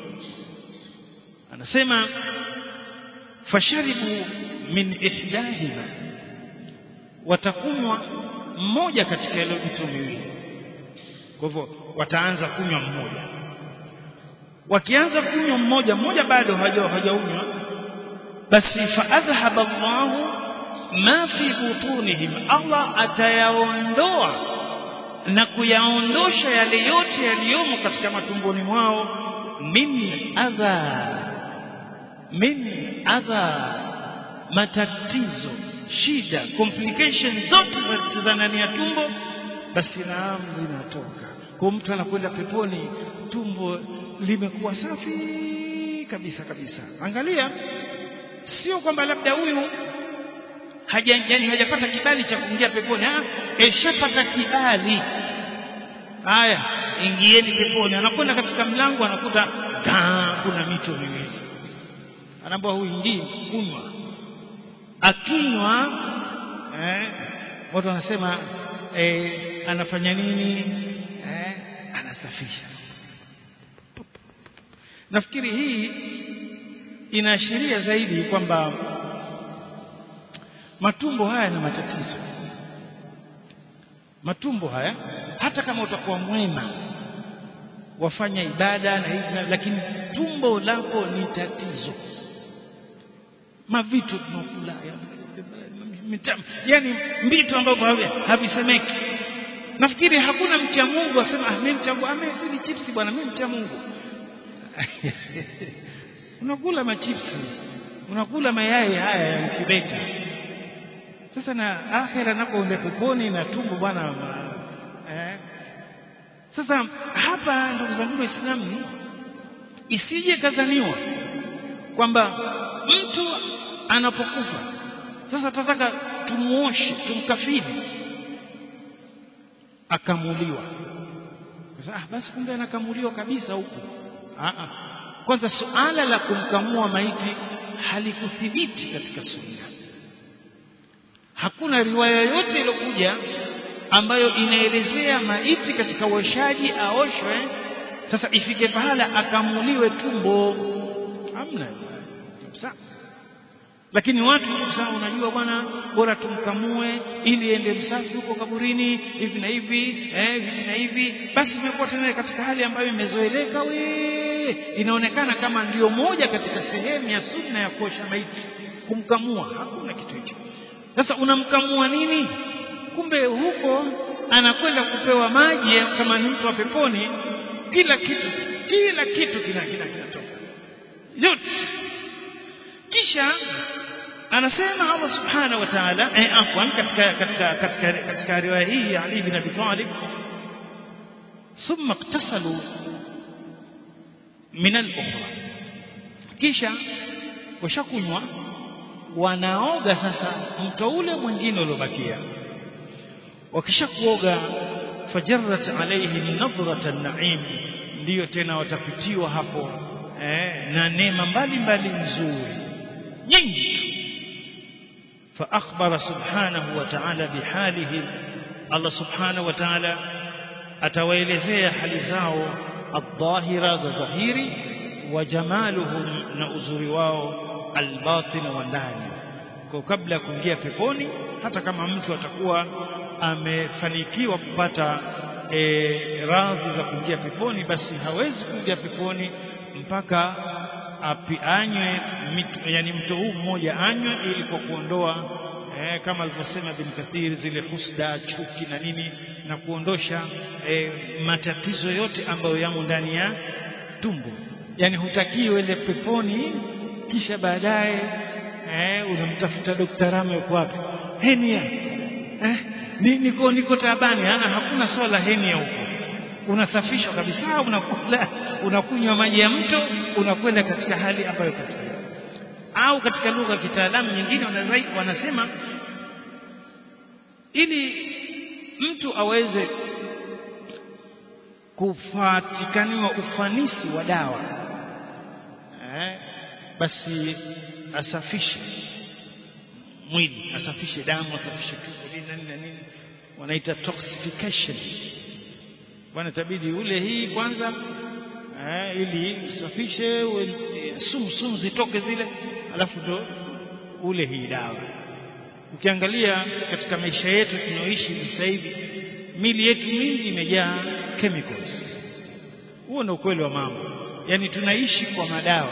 anasema fasharibu min ihdahima watakunywa mmoja katika ile mito miwili kwa hivyo wataanza kunywa mmoja wakianza kunywa mmoja mmoja bado hajaunywa basi fa adhhaba Allahu ma fi butunihim Allah atayaondoa na kuyaondosha yale yote yaliyomo katika matumboni mwao min adha min adha matatizo shida complications zote za ndani ya tumbo basi naam zinatoka kwa mtu anakwenda peponi tumbo limekuwa safi kabisa kabisa angalia sio kwamba labda huyu haja yani hajapata kibali cha kuingia peponi ah eshapata kibali haya ingieni peponi anakwenda katika mlango anakuta kuna mito miwili anaambiwa huingii kunywa akinywa eh, watu wanasema eh, anafanya nini eh, anasafisha nafikiri hii inaashiria zaidi kwamba matumbo haya ni matatizo matumbo haya hata kama utakuwa mwema wafanya ibada na hivi lakini tumbo lako ni tatizo mavitu tunakula yani vitu ambavyo havisemeki nafikiri hakuna mcha Mungu asema ah mimi mcha Mungu ame si chipsi bwana mimi mcha Mungu unakula machipsi unakula mayai haya ya mkibeta sasa na akhera nako ende peponi na tumbo bwana eh. sasa hapa ndugu zangu waislamu isije kazaniwa kwamba mtu anapokufa sasa tunataka tumuoshe tumkafiri akamuliwa sasa ah, basi kumbe anakamuliwa kabisa huku ah, ah. kwanza suala la kumkamua maiti halikuthibiti katika sunna hakuna riwaya yote iliyokuja ambayo inaelezea maiti katika uoshaji aoshwe sasa ifike pahala akamuliwe tumbo hamna kabisa lakini watu sasa unajua bwana bora tumkamue ili ende msafi huko kaburini hivi na hivi eh hivi na hivi basi imekuwa tena katika hali ambayo imezoeleka we inaonekana kama ndiyo moja katika sehemu ya sunna ya kuosha maiti kumkamua hakuna kitu hicho sasa unamkamua nini kumbe huko anakwenda kupewa maji kama ni mtu wa peponi kila kitu kila kitu kina kina kinatoka yote kisha anasema Allah subhanahu wa ta'ala eh, afwan katika katika katika katika riwaya hii ya Ali bin Abi Talib thumma iktasalu min al-ukhra kisha washakunywa wanaoga sasa mto ule mwingine uliobakia wakisha kuoga fajarrat alayhi nadhrata an-na'im ndiyo tena watapitiwa hapo eh, na neema mbalimbali nzuri nyingi فأخبر سبحانه وتعالى بحالهم الله سبحانه وتعالى atawaelezea hali zao adh-dhahira za dhahiri wa jamaluhum na uzuri wao albatin wa ndani kwa kabla ya kuingia peponi hata kama mtu atakuwa amefanikiwa kupata e, radhi za kuingia peponi basi hawezi kuingia peponi mpaka api anywe mito, yani mto huu mmoja anywe ili kwa kuondoa eh, kama alivyosema bin Kathir zile husda chuki na nini na kuondosha eh, matatizo yote ambayo yamo ndani ya tumbo yani hutakii uende peponi kisha baadaye eh, unamtafuta Dr. Rame yuko wapi henia eh, ni, niko niko taabani ana hakuna swala henia huko unasafishwa kabisa unakula unakunywa maji ya mto unakwenda katika hali ambayo katika au katika lugha ya kitaalamu nyingine wanasema ili mtu aweze kufatikaniwa ufanisi wa dawa eh, basi asafishe mwili asafishe damu asafishe tumbo nini na nini wanaita toxification bwana tabidi ule hii kwanza eh, ili usafishe sumu sumu zitoke zile alafu ndo ule hii dawa ukiangalia katika maisha yetu tunaoishi sasa hivi mili yetu mingi imejaa chemicals huo ndio ukweli wa mambo yani tunaishi kwa madawa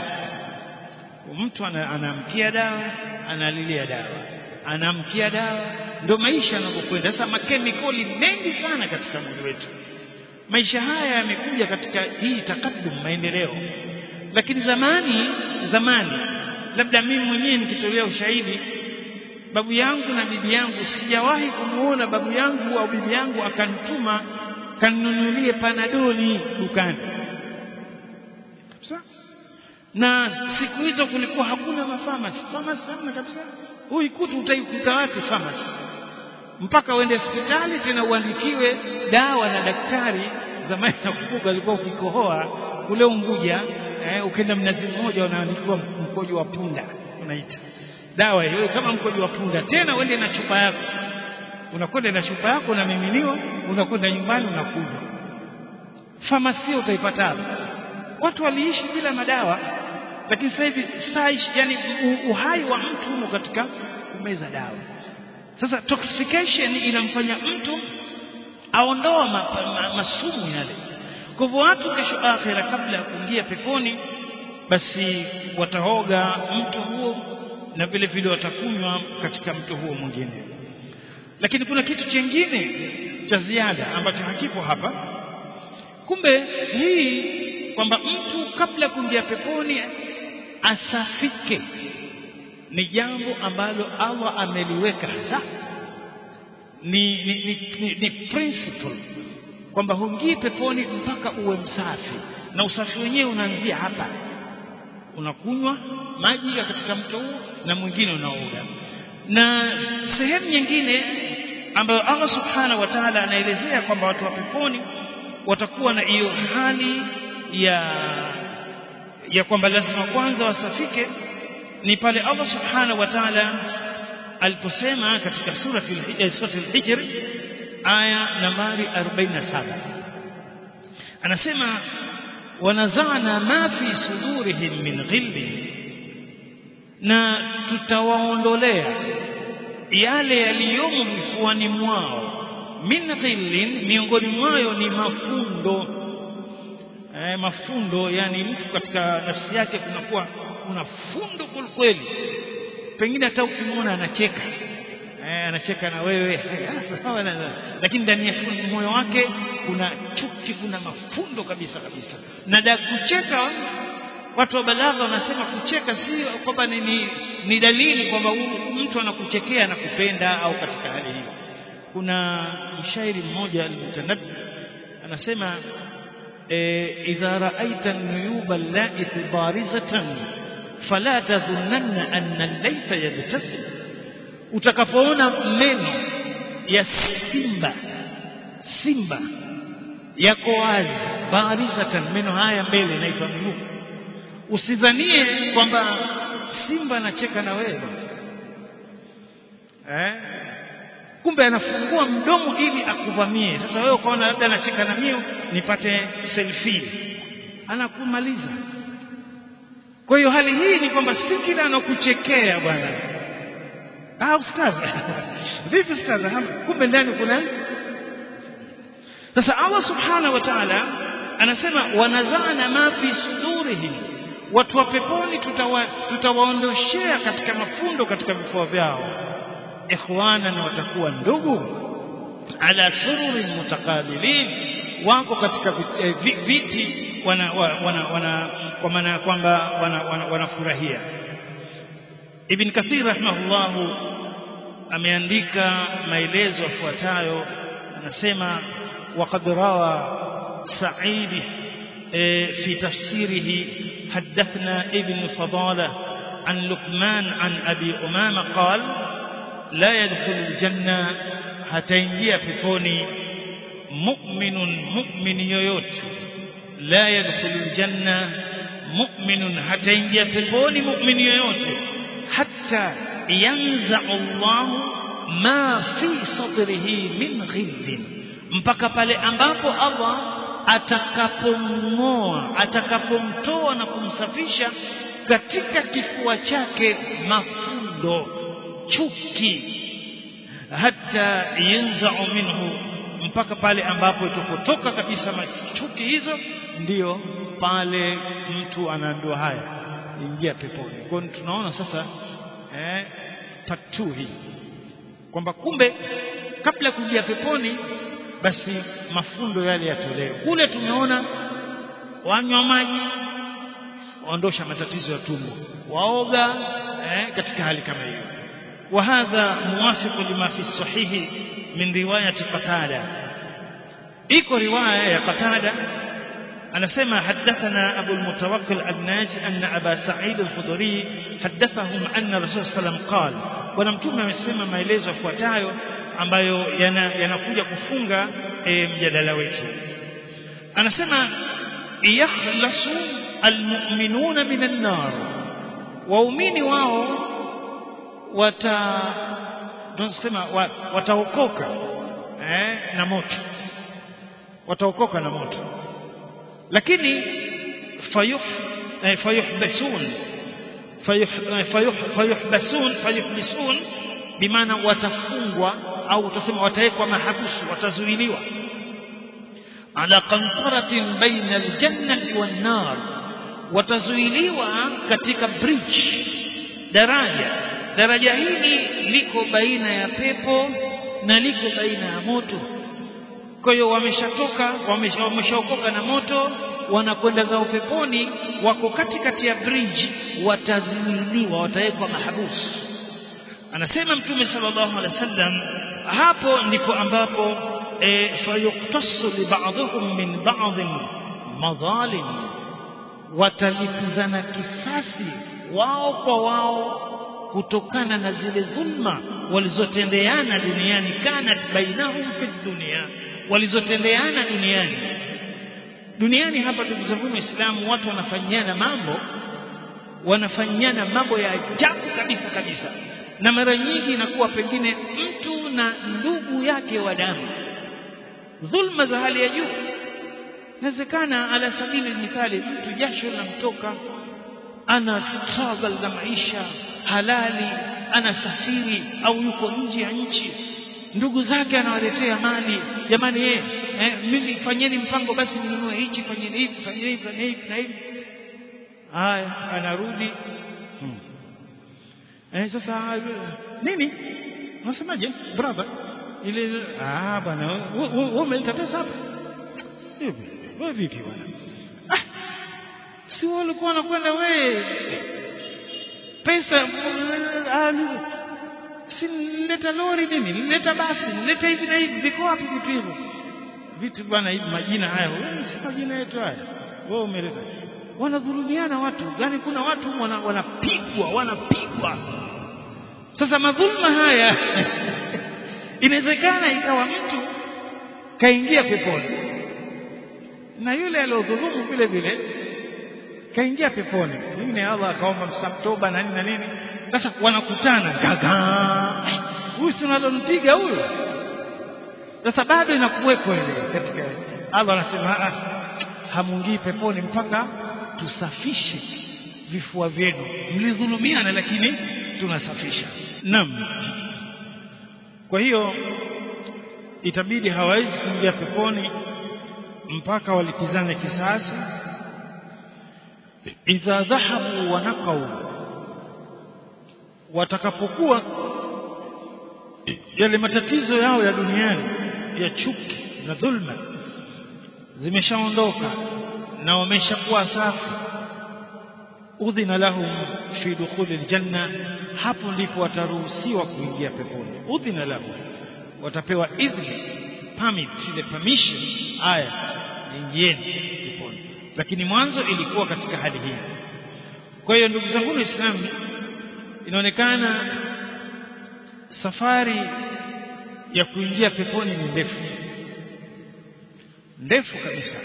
mtu anaamkia dawa analilia dawa anaamkia dawa ndio maisha yanavyokwenda sasa makemikali mengi sana katika mwili wetu maisha haya yamekuja katika hii takadum maendeleo lakini zamani zamani labda mimi mwenyewe nikitolea ushahidi babu yangu na bibi yangu sijawahi kumuona babu yangu au bibi yangu akanituma kanunulie panadoli dukani kabisa na siku hizo kulikuwa hakuna mafamasi famasi hamna kabisa huyu kutu utaikuta wapi famasi mpaka uende hospitali tena uandikiwe dawa na daktari zamani nakumbuka alikuwa ukikohoa kule Unguja eh, ukenda mnazi mmoja unaandikiwa mkojo wa punda unaita dawa hiyo kama mkojo wa punda tena uende na chupa yako unakwenda na chupa yako unamiminiwa unakwenda nyumbani unakunywa famasia utaipata hapo watu waliishi bila madawa lakini sasa hivi saish yani uhai wa mtu umo katika kumeza dawa sasa toxification inamfanya mtu aondoa ma, ma, masumu yale kwa hivyo watu kesho akhira kabla ya kuingia peponi basi wataoga mto huo na vile vile watakunywa katika mto huo mwingine lakini kuna kitu chingine cha ziada ambacho hakipo hapa kumbe hii kwamba mtu kabla kuingia peponi asafike ni jambo ambalo Allah ameliweka hasa ni, ni, ni, ni, ni principle kwamba huingii peponi mpaka uwe msafi na usafi wenyewe unaanzia hapa unakunywa maji katika mto huo na mwingine unaoga na sehemu nyingine ambayo Allah subhanahu wa ta'ala anaelezea kwamba watu wa peponi watakuwa na hiyo hali ya ya kwamba lazima kwanza wasafike ni pale Allah subhanahu wa ta'ala aliposema katika surati al-Hijr aya nambari 47 anasema wanazana ma fi sudurihim min ghilli na tutawaondolea yale yaliyomo vifuani mwao min ghillin miongoni mwayo ni mafundo eh, mafundo yani mtu katika nafsi yake kunakuwa kuna fundo kweli pengine hata ukimwona anacheka eh, anacheka na wewe lakini ndani ya moyo wake kuna chuki kuna mafundo kabisa kabisa na da kucheka watu wa balagha wanasema kucheka si kwamba ni, ni, ni dalili kwamba mtu anakuchekea na kupenda au katika hali hiyo kuna mshairi mmoja al-mutanabbi anasema e, idha ra'aita an-nuyuba allati barizatan fala tadhunanna anna al-layta yabtasim utakapoona meno ya simba simba yako wazi barizatan meno haya mbele inaitwa nuyuba usidhanie kwamba simba anacheka na wewe eh kumbe anafungua mdomo ili akuvamie sasa wewe ukaona labda anacheka na mimi nipate selfie anakumaliza kwa hiyo hali hii ni kwamba si kila anakuchekea bwana ah ustaz vipi ustaz kumbe ndani kuna sasa Allah subhanahu wa ta'ala anasema wanazana ma fi sudurihim watu wa peponi tutawaondoshea tuta katika mafundo katika vifua vyao ikhwanan watakuwa ndugu ala sururin mutakabilin wako katika viti wana, wana, wana kwa maana ya kwamba wanafurahia wana, wana Ibn Kathir rahimahullahu ameandika maelezo yafuatayo anasema waqad rawa Sa'idi في تفسيره حدثنا ابن فضالة عن لقمان عن أبي أمامة قال لا يدخل الجنة هتنجي peponi مؤمن مؤمن yoyote لا يدخل الجنة مؤمن hataingia peponi mu'min yoyote hatta yanza Allah ma fi sadrihi min ghillin mpaka pale ambapo Allah atakapomng'oa atakapomtoa na kumsafisha katika kifua chake mafundo chuki hata yanzau minhu mpaka pale ambapo itakotoka kabisa chuki hizo ndiyo pale mtu anaambiwa haya ingia peponi kwa hiyo tunaona sasa eh, patu hii kwamba kumbe kabla ya kuingia peponi basi mafundo yale yatolewe kule tumeona wanywa maji waondosha matatizo ya tumbo waoga eh, katika hali kama hiyo وهذا موافق لما في الصحيح من رواية قتادة إيكو رواية يا قتادة أنا سمع حدثنا أبو المتوكل الناجي أن أبا سعيد الخدري حدثهم أن الرسول صلى الله عليه وسلم قال ونمتوم amesema maelezo yafuatayo ambayo yanakuja kufunga e, mjadala wetu anasema yakhlasu almu'minuna minan nar waumini wao wata tunasema wataokoka eh, na moto wataokoka na moto lakini fayuh eh, fayuhbasun fayuh, fayuh, fayuhbasun fayuhbisun bimaana watafungwa au utasema watawekwa mahabusu watazuiliwa ala qantaratin baina aljannati wan nar watazuiliwa katika bridge daraja daraja hili liko baina ya pepo na liko baina ya moto kwa hiyo wameshatoka wameshaokoka na moto wanakwenda zao peponi wako katikati ya bridge watazuiliwa watawekwa mahabusu anasema mtume sallallahu alaihi wasallam hapo ndipo ambapo e, fayuktasu li ba'dhum min ba'd madhalim watalipizana kisasi wao kwa wao kutokana na zile dhulma walizotendeana duniani kanat bainahum fi dunia walizotendeana duniani duniani hapa tukizungumza Uislamu watu wanafanyana mambo wanafanyana mambo ya ajabu kabisa kabisa na mara nyingi inakuwa pengine mtu na ndugu yake wa damu dhulma za hali ya juu inawezekana ala sabili mithali mtu jasho linamtoka ana struggle na maisha halali anasafiri au yuko nje ya nchi ndugu zake anawaletea mali jamani eh, eh mimi fanyeni mpango basi ninunue hichi fanyeni hivi fanyeni hivi fanyeni hivi na hivi haya anarudi hmm. eh sasa nini unasemaje brother ile ah bwana wewe umeleta pesa hapa hivi wewe vipi bwana ah si walikuwa wanakwenda wewe pesa si nileta lori mimi nileta basi nileta hivi na hivi viko wapi vitu hivyo vitu bwana hivi majina haya si majina yetu haya wewe umeleta wanadhulumiana watu yani kuna watu wana, wanapigwa wanapigwa sasa madhulma haya inawezekana ikawa mtu kaingia peponi na yule aliyodhulumu vile vile kaingia peponi pengine Allah akaomba msamaha na nini na nini sasa wanakutana gaga huyu si unalompiga huyo sasa bado inakuweko ile katika Allah anasema hamungii peponi mpaka tusafishe vifua vyenu mlidhulumiana lakini tunasafisha naam kwa hiyo itabidi hawawezi kuingia peponi mpaka walipizane kisasi idha dhahabu wa naqau watakapokuwa yale matatizo yao ya duniani ya chuki na dhulma zimeshaondoka na wameshakuwa safi udhina lahum fi dukhuli aljanna hapo ndipo wataruhusiwa kuingia peponi udhina lahum watapewa idhni permit ile permission aya ingieni peponi lakini mwanzo ilikuwa katika hali hii kwa hiyo ndugu zangu waislamu inaonekana safari ya kuingia peponi ni ndefu ndefu kabisa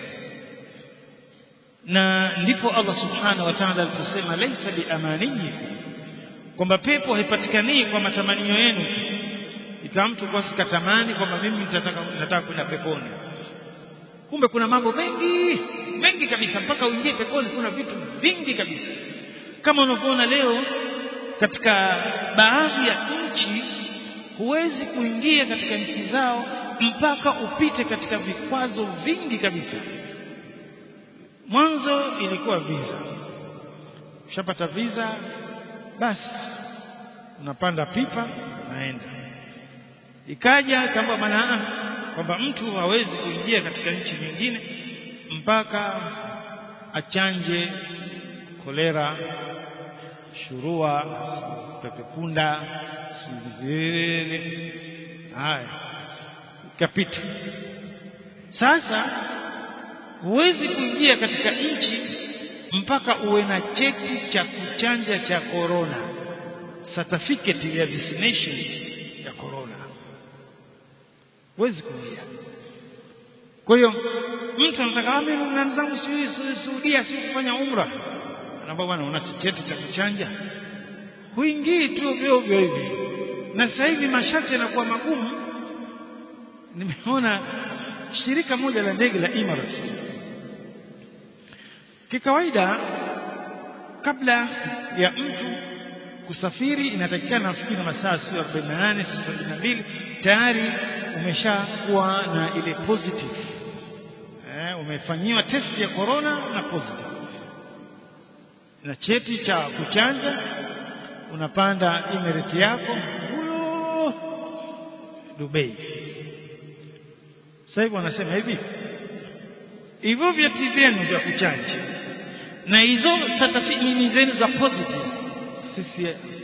na ndipo Allah subhanahu wa ta'ala aliposema laisa biamaniyikum kwamba pepo haipatikani kwa matamanio yenu tu ikawa mtu kwa sikatamani kwamba mimi nitataka nataka kwenda peponi kumbe kuna mambo mengi mengi kabisa mpaka uingie peponi kuna vitu vingi kabisa kama unavyoona leo katika baadhi ya nchi huwezi kuingia katika nchi zao mpaka upite katika vikwazo vingi kabisa mwanzo ilikuwa visa ushapata visa basi unapanda pipa naenda ikaja kama maana kwamba mtu hawezi kuingia katika nchi nyingine mpaka achanje kolera shurua pepepunda sizele haya ikapita sasa huwezi kuingia katika nchi mpaka uwe na cheti cha kuchanja cha corona certificate ya vaccination ya corona huwezi kuingia kwa hiyo mtu anataka mimi na zangu Saudia si kufanya umra anaambia bwana una cheti cha kuchanja huingii tu ovyo ovyo hivi na sasa hivi masharti yanakuwa magumu nimeona shirika moja la ndege la Emirates kikawaida kabla ya mtu kusafiri inatakikana nafikiri masaa sio 48 sio 72 tayari umeshakuwa na ile positive eh, umefanyiwa test ya corona na positive na cheti cha kuchanja unapanda Emirates yako huyo Dubai sasa hivi wanasema hivi hivyo vyeti vyenu vya kuchanja na hizo certificate zenu za positive sisi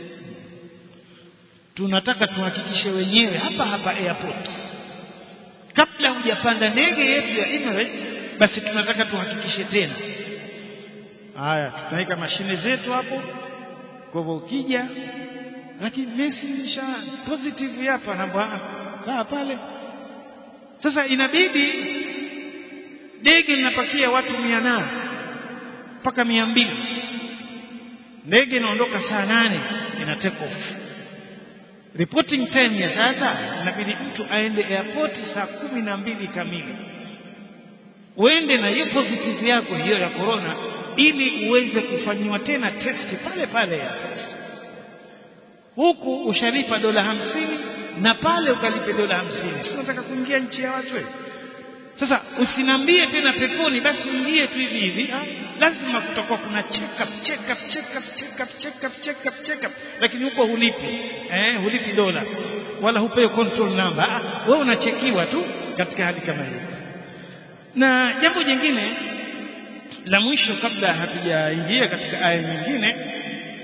tunataka tuhakikishe wenyewe hapa hapa airport kabla hujapanda ndege yetu ya Emirates basi tunataka tuhakikishe tena haya tunaweka mashine zetu hapo kwa hivyo ukija lakini Messi nisha positive hapa namba kaa pale sasa inabidi ndege linapakia watu mia nane mpaka mia mbili ndege inaondoka saa nane ina take off reporting time ya sasa inabidi mtu aende airport saa kumi na mbili kamili uende na hiyo positive yako hiyo ya corona ili uweze kufanyiwa tena testi pale pale airport huku ushalipa dola hamsini na pale ukalipe dola hamsini si unataka kuingia nchi ya watu wewe sasa usinambie tena peponi basi ingie tu hivi hivi lazima kutakuwa kuna check up check up check up check up check up check up check up lakini huko hulipi eh hulipi dola wala hupewi control number ah, wewe unachekiwa tu katika hali kama hiyo na jambo jingine la mwisho kabla hatujaingia katika aya nyingine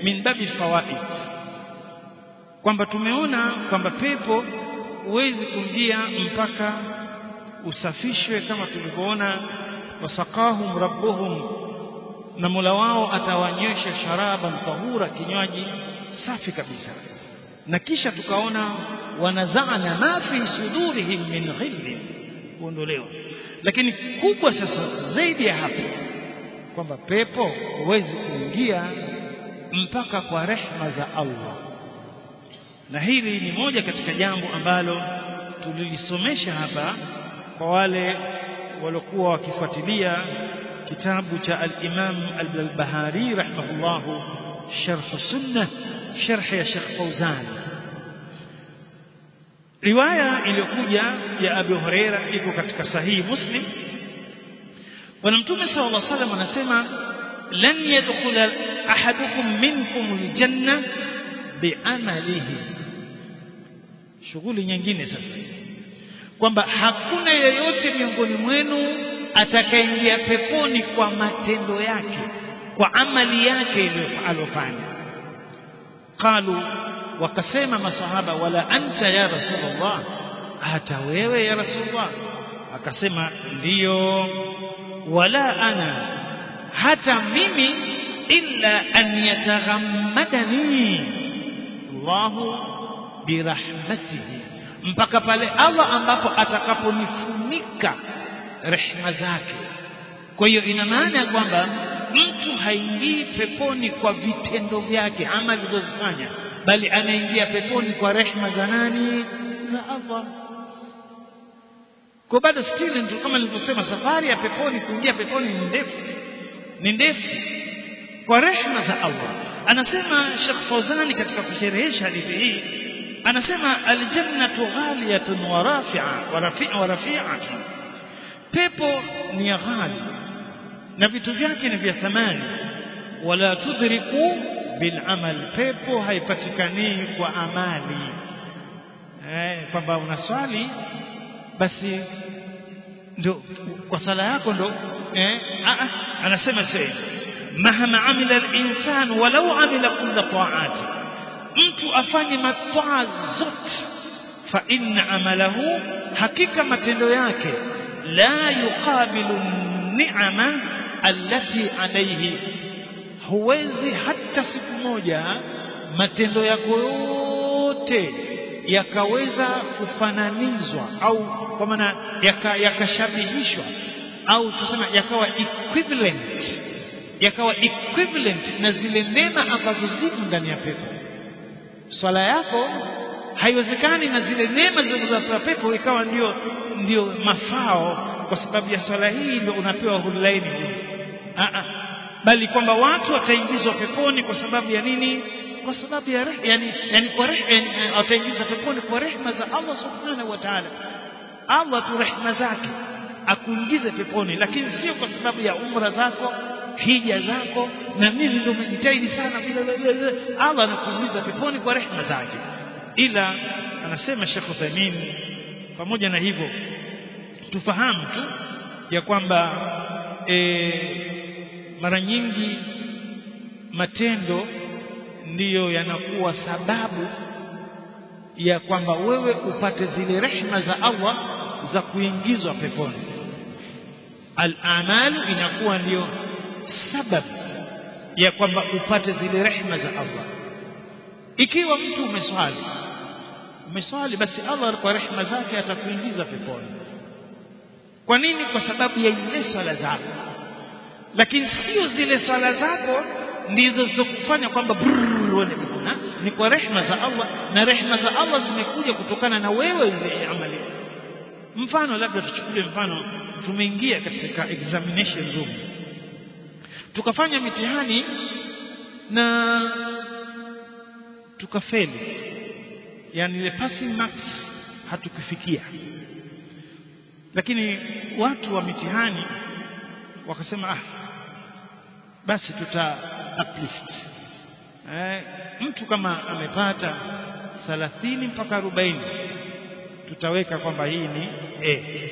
min babi fawaid kwamba tumeona kwamba pepo huwezi kuingia mpaka usafishwe kama tulivyoona wasaqahum rabbuhum na Mola wao atawanywesha sharaban tahura kinywaji safi kabisa na kisha tukaona wanazana ma fi sudurihim min ghillin kuondolewa lakini kubwa sasa zaidi ya hapo kwamba pepo huwezi kuingia mpaka kwa rehma za Allah na hili ni moja katika jambo ambalo tulilisomesha hapa kwa wale waliokuwa wakifuatilia kitabu cha al-Imam al-Bahari rahimahullahu sharh sunnah sharh ya Sheikh Fauzan riwaya iliyokuja ya Abu Huraira iko katika sahihi Muslim bwana mtume sallallahu alaihi wasallam anasema lan yadkhula ahadukum minkum aljanna biamalihi shughuli nyingine sasa kwamba hakuna yeyote miongoni mwenu atakayeingia peponi kwa matendo yake kwa amali yake aliyofanya qalu wakasema masahaba wala anta ya rasulullah hata wewe ya rasulullah akasema ndiyo wala ana hata mimi illa an yataghammadani Allahu birahmatihi mpaka pale Allah ambapo atakaponifunika rehema zake kwa hiyo ina maana ya kwamba mtu haingii peponi kwa vitendo vyake ama alizozifanya bali anaingia peponi kwa rehema za nani za Allah kwa bado still ndio kama nilivyosema safari ya peponi kuingia peponi ni ndefu ni ndefu kwa rehema za Allah anasema Sheikh Fawzani katika kusherehesha hadithi hii anasema aljannatu ghaliyatun wa rafi'a wa rafi'a wa rafi'atun pepo ni ghali na vitu vyake ni vya thamani wala tudriku bil amal pepo haipatikani kwa amali eh kwamba unaswali basi ndio kwa sala yako ndo eh a anasema sasa mahama amila al-insan walau amila kulla ta'at mtu afanye mataa zote fa inna amalahu hakika matendo yake la yuqabilu ni'ama allati alayhi huwezi hata siku moja matendo yako yote yakaweza kufananizwa au kwa maana yakashabihishwa yaka au tuseme yakawa equivalent yakawa equivalent na zile neema ambazo ziko ndani ya pepo swala yako haiwezekani na zile neema zilizopewa pepo ikawa ndio ndio mafao kwa sababu ya swala hii ndio unapewa hulaini a a bali kwamba watu wataingizwa peponi kwa sababu ya nini kwa sababu ya reh, yani, yani kwa reh, yani, wataingizwa peponi kwa rehma za Allah subhanahu wa ta'ala Allah tu rehma zake akuingize peponi lakini sio kwa sababu ya umra zako hija zako na mimi ndio nimejitahidi sana bila Allah anakuingiza peponi kwa rehma zake ila anasema Sheikh Uthaymeen pamoja na hivyo tufahamu tu ya kwamba e, mara nyingi matendo ndiyo yanakuwa sababu ya kwamba wewe upate zile rehma za Allah za kuingizwa peponi al-amalu inakuwa ndiyo sababu ya kwamba upate zile rehma za Allah ikiwa mtu umeswali umeswali basi Allah kwa rehma zake atakuingiza peponi kwa nini kwa sababu ya zile swala zako lakini sio zile swala zako ndizo zilizokufanya kwamba uone peponi ni kwa rehma za Allah na rehma za Allah zimekuja kutokana na wewe ile amali mfano labda tuchukulie mfano tumeingia katika examination room tukafanya mitihani na tukafeli yani ile passing marks hatukufikia lakini watu wa mitihani wakasema ah basi tuta uplift eh, mtu kama amepata 30 mpaka 40 tutaweka kwamba hii ni A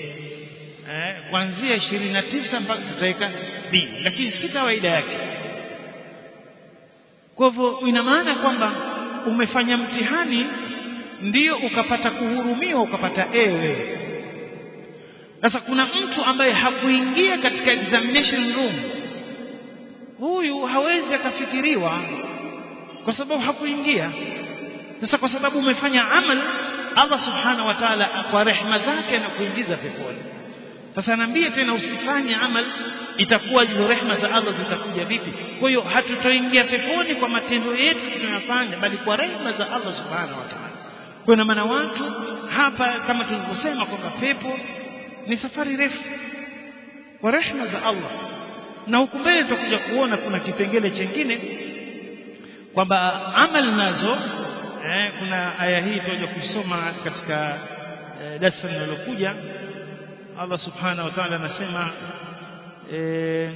eh, kuanzia 29 mpaka tutaweka B lakini si kawaida yake kwa hivyo ina maana kwamba umefanya mtihani ndio ukapata kuhurumiwa ukapata ewe sasa kuna mtu ambaye hakuingia katika examination room huyu hawezi akafikiriwa kwa sababu hakuingia sasa kwa sababu umefanya amal Allah subhanahu wa ta'ala kwa rehma zake anakuingiza peponi sasa naambie tena usifanye amal itakuwa hizo rehma za Allah zitakuja vipi kwa hiyo hatutoingia peponi kwa matendo yetu tunayofanya bali kwa rehma za Allah subhanahu wa ta'ala kwa na maana watu hapa kama tulivyosema kwamba pepo ni safari refu kwa rehma za Allah na huku mbele tutakuja kuona kuna kipengele chengine kwamba amal nazo eh, kuna aya hii tutakuja kusoma katika eh, darasa linalokuja Allah subhanahu wa ta'ala anasema eh,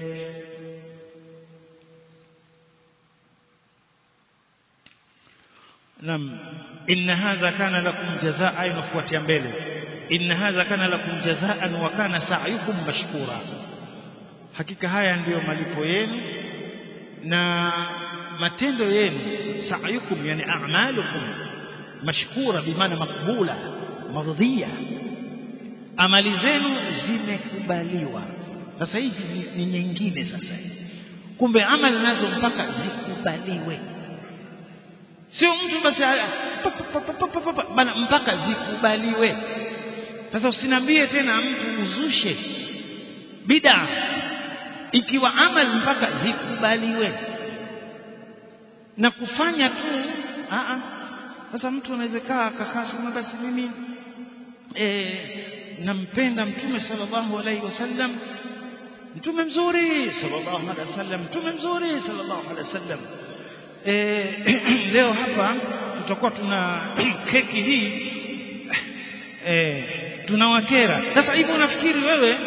Naam inna hadha kana lakum jazaa inafuatia mbele inna hadha kana lakum jazaan wa kana sa'yukum mashkura hakika haya ndiyo malipo yenu na matendo yenu sa'yukum yani a'malukum mashkura bimaana makbula mardhiya amali zenu zimekubaliwa sasa hizi ni, ni nyingine sasa kumbe amali nazo mpaka zikubaliwe sio mtu basi bana mpaka zikubaliwe sasa usinambie tena mtu uzushe bid'a ikiwa amali mpaka zikubaliwe na kufanya tu a sasa mtu anaweza kaa akakaa sema basi mimi eh nampenda mtume sallallahu alaihi wasallam mtume mzuri sallallahu alaihi wasallam mtume mzuri sallallahu alaihi wasallam eh leo hapa tutakuwa tuna keki hii eh tunawakera sasa hivi unafikiri wewe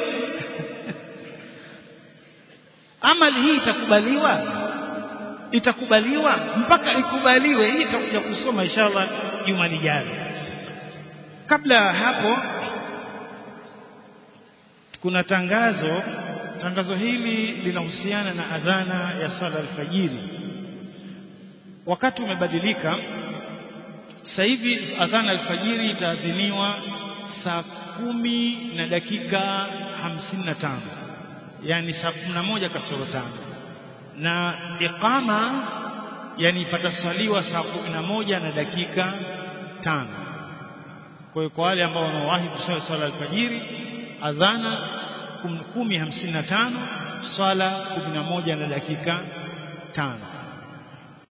amali hii itakubaliwa itakubaliwa mpaka ikubaliwe hii itakuja kusoma inshallah juma lijalo kabla hapo kuna tangazo tangazo hili linahusiana na adhana ya sala alfajiri wakati umebadilika sasa hivi adhana alfajiri itaadhiniwa saa kumi na dakika hamsini na tano yani saa kumi na moja kasoro tano na iqama yani patasaliwa saa kumi na moja na dakika tano kwa hiyo kwa wale ambao wanawahi kusali swala alfajiri adhana kumi hamsini na tano swala kumi na moja na dakika tano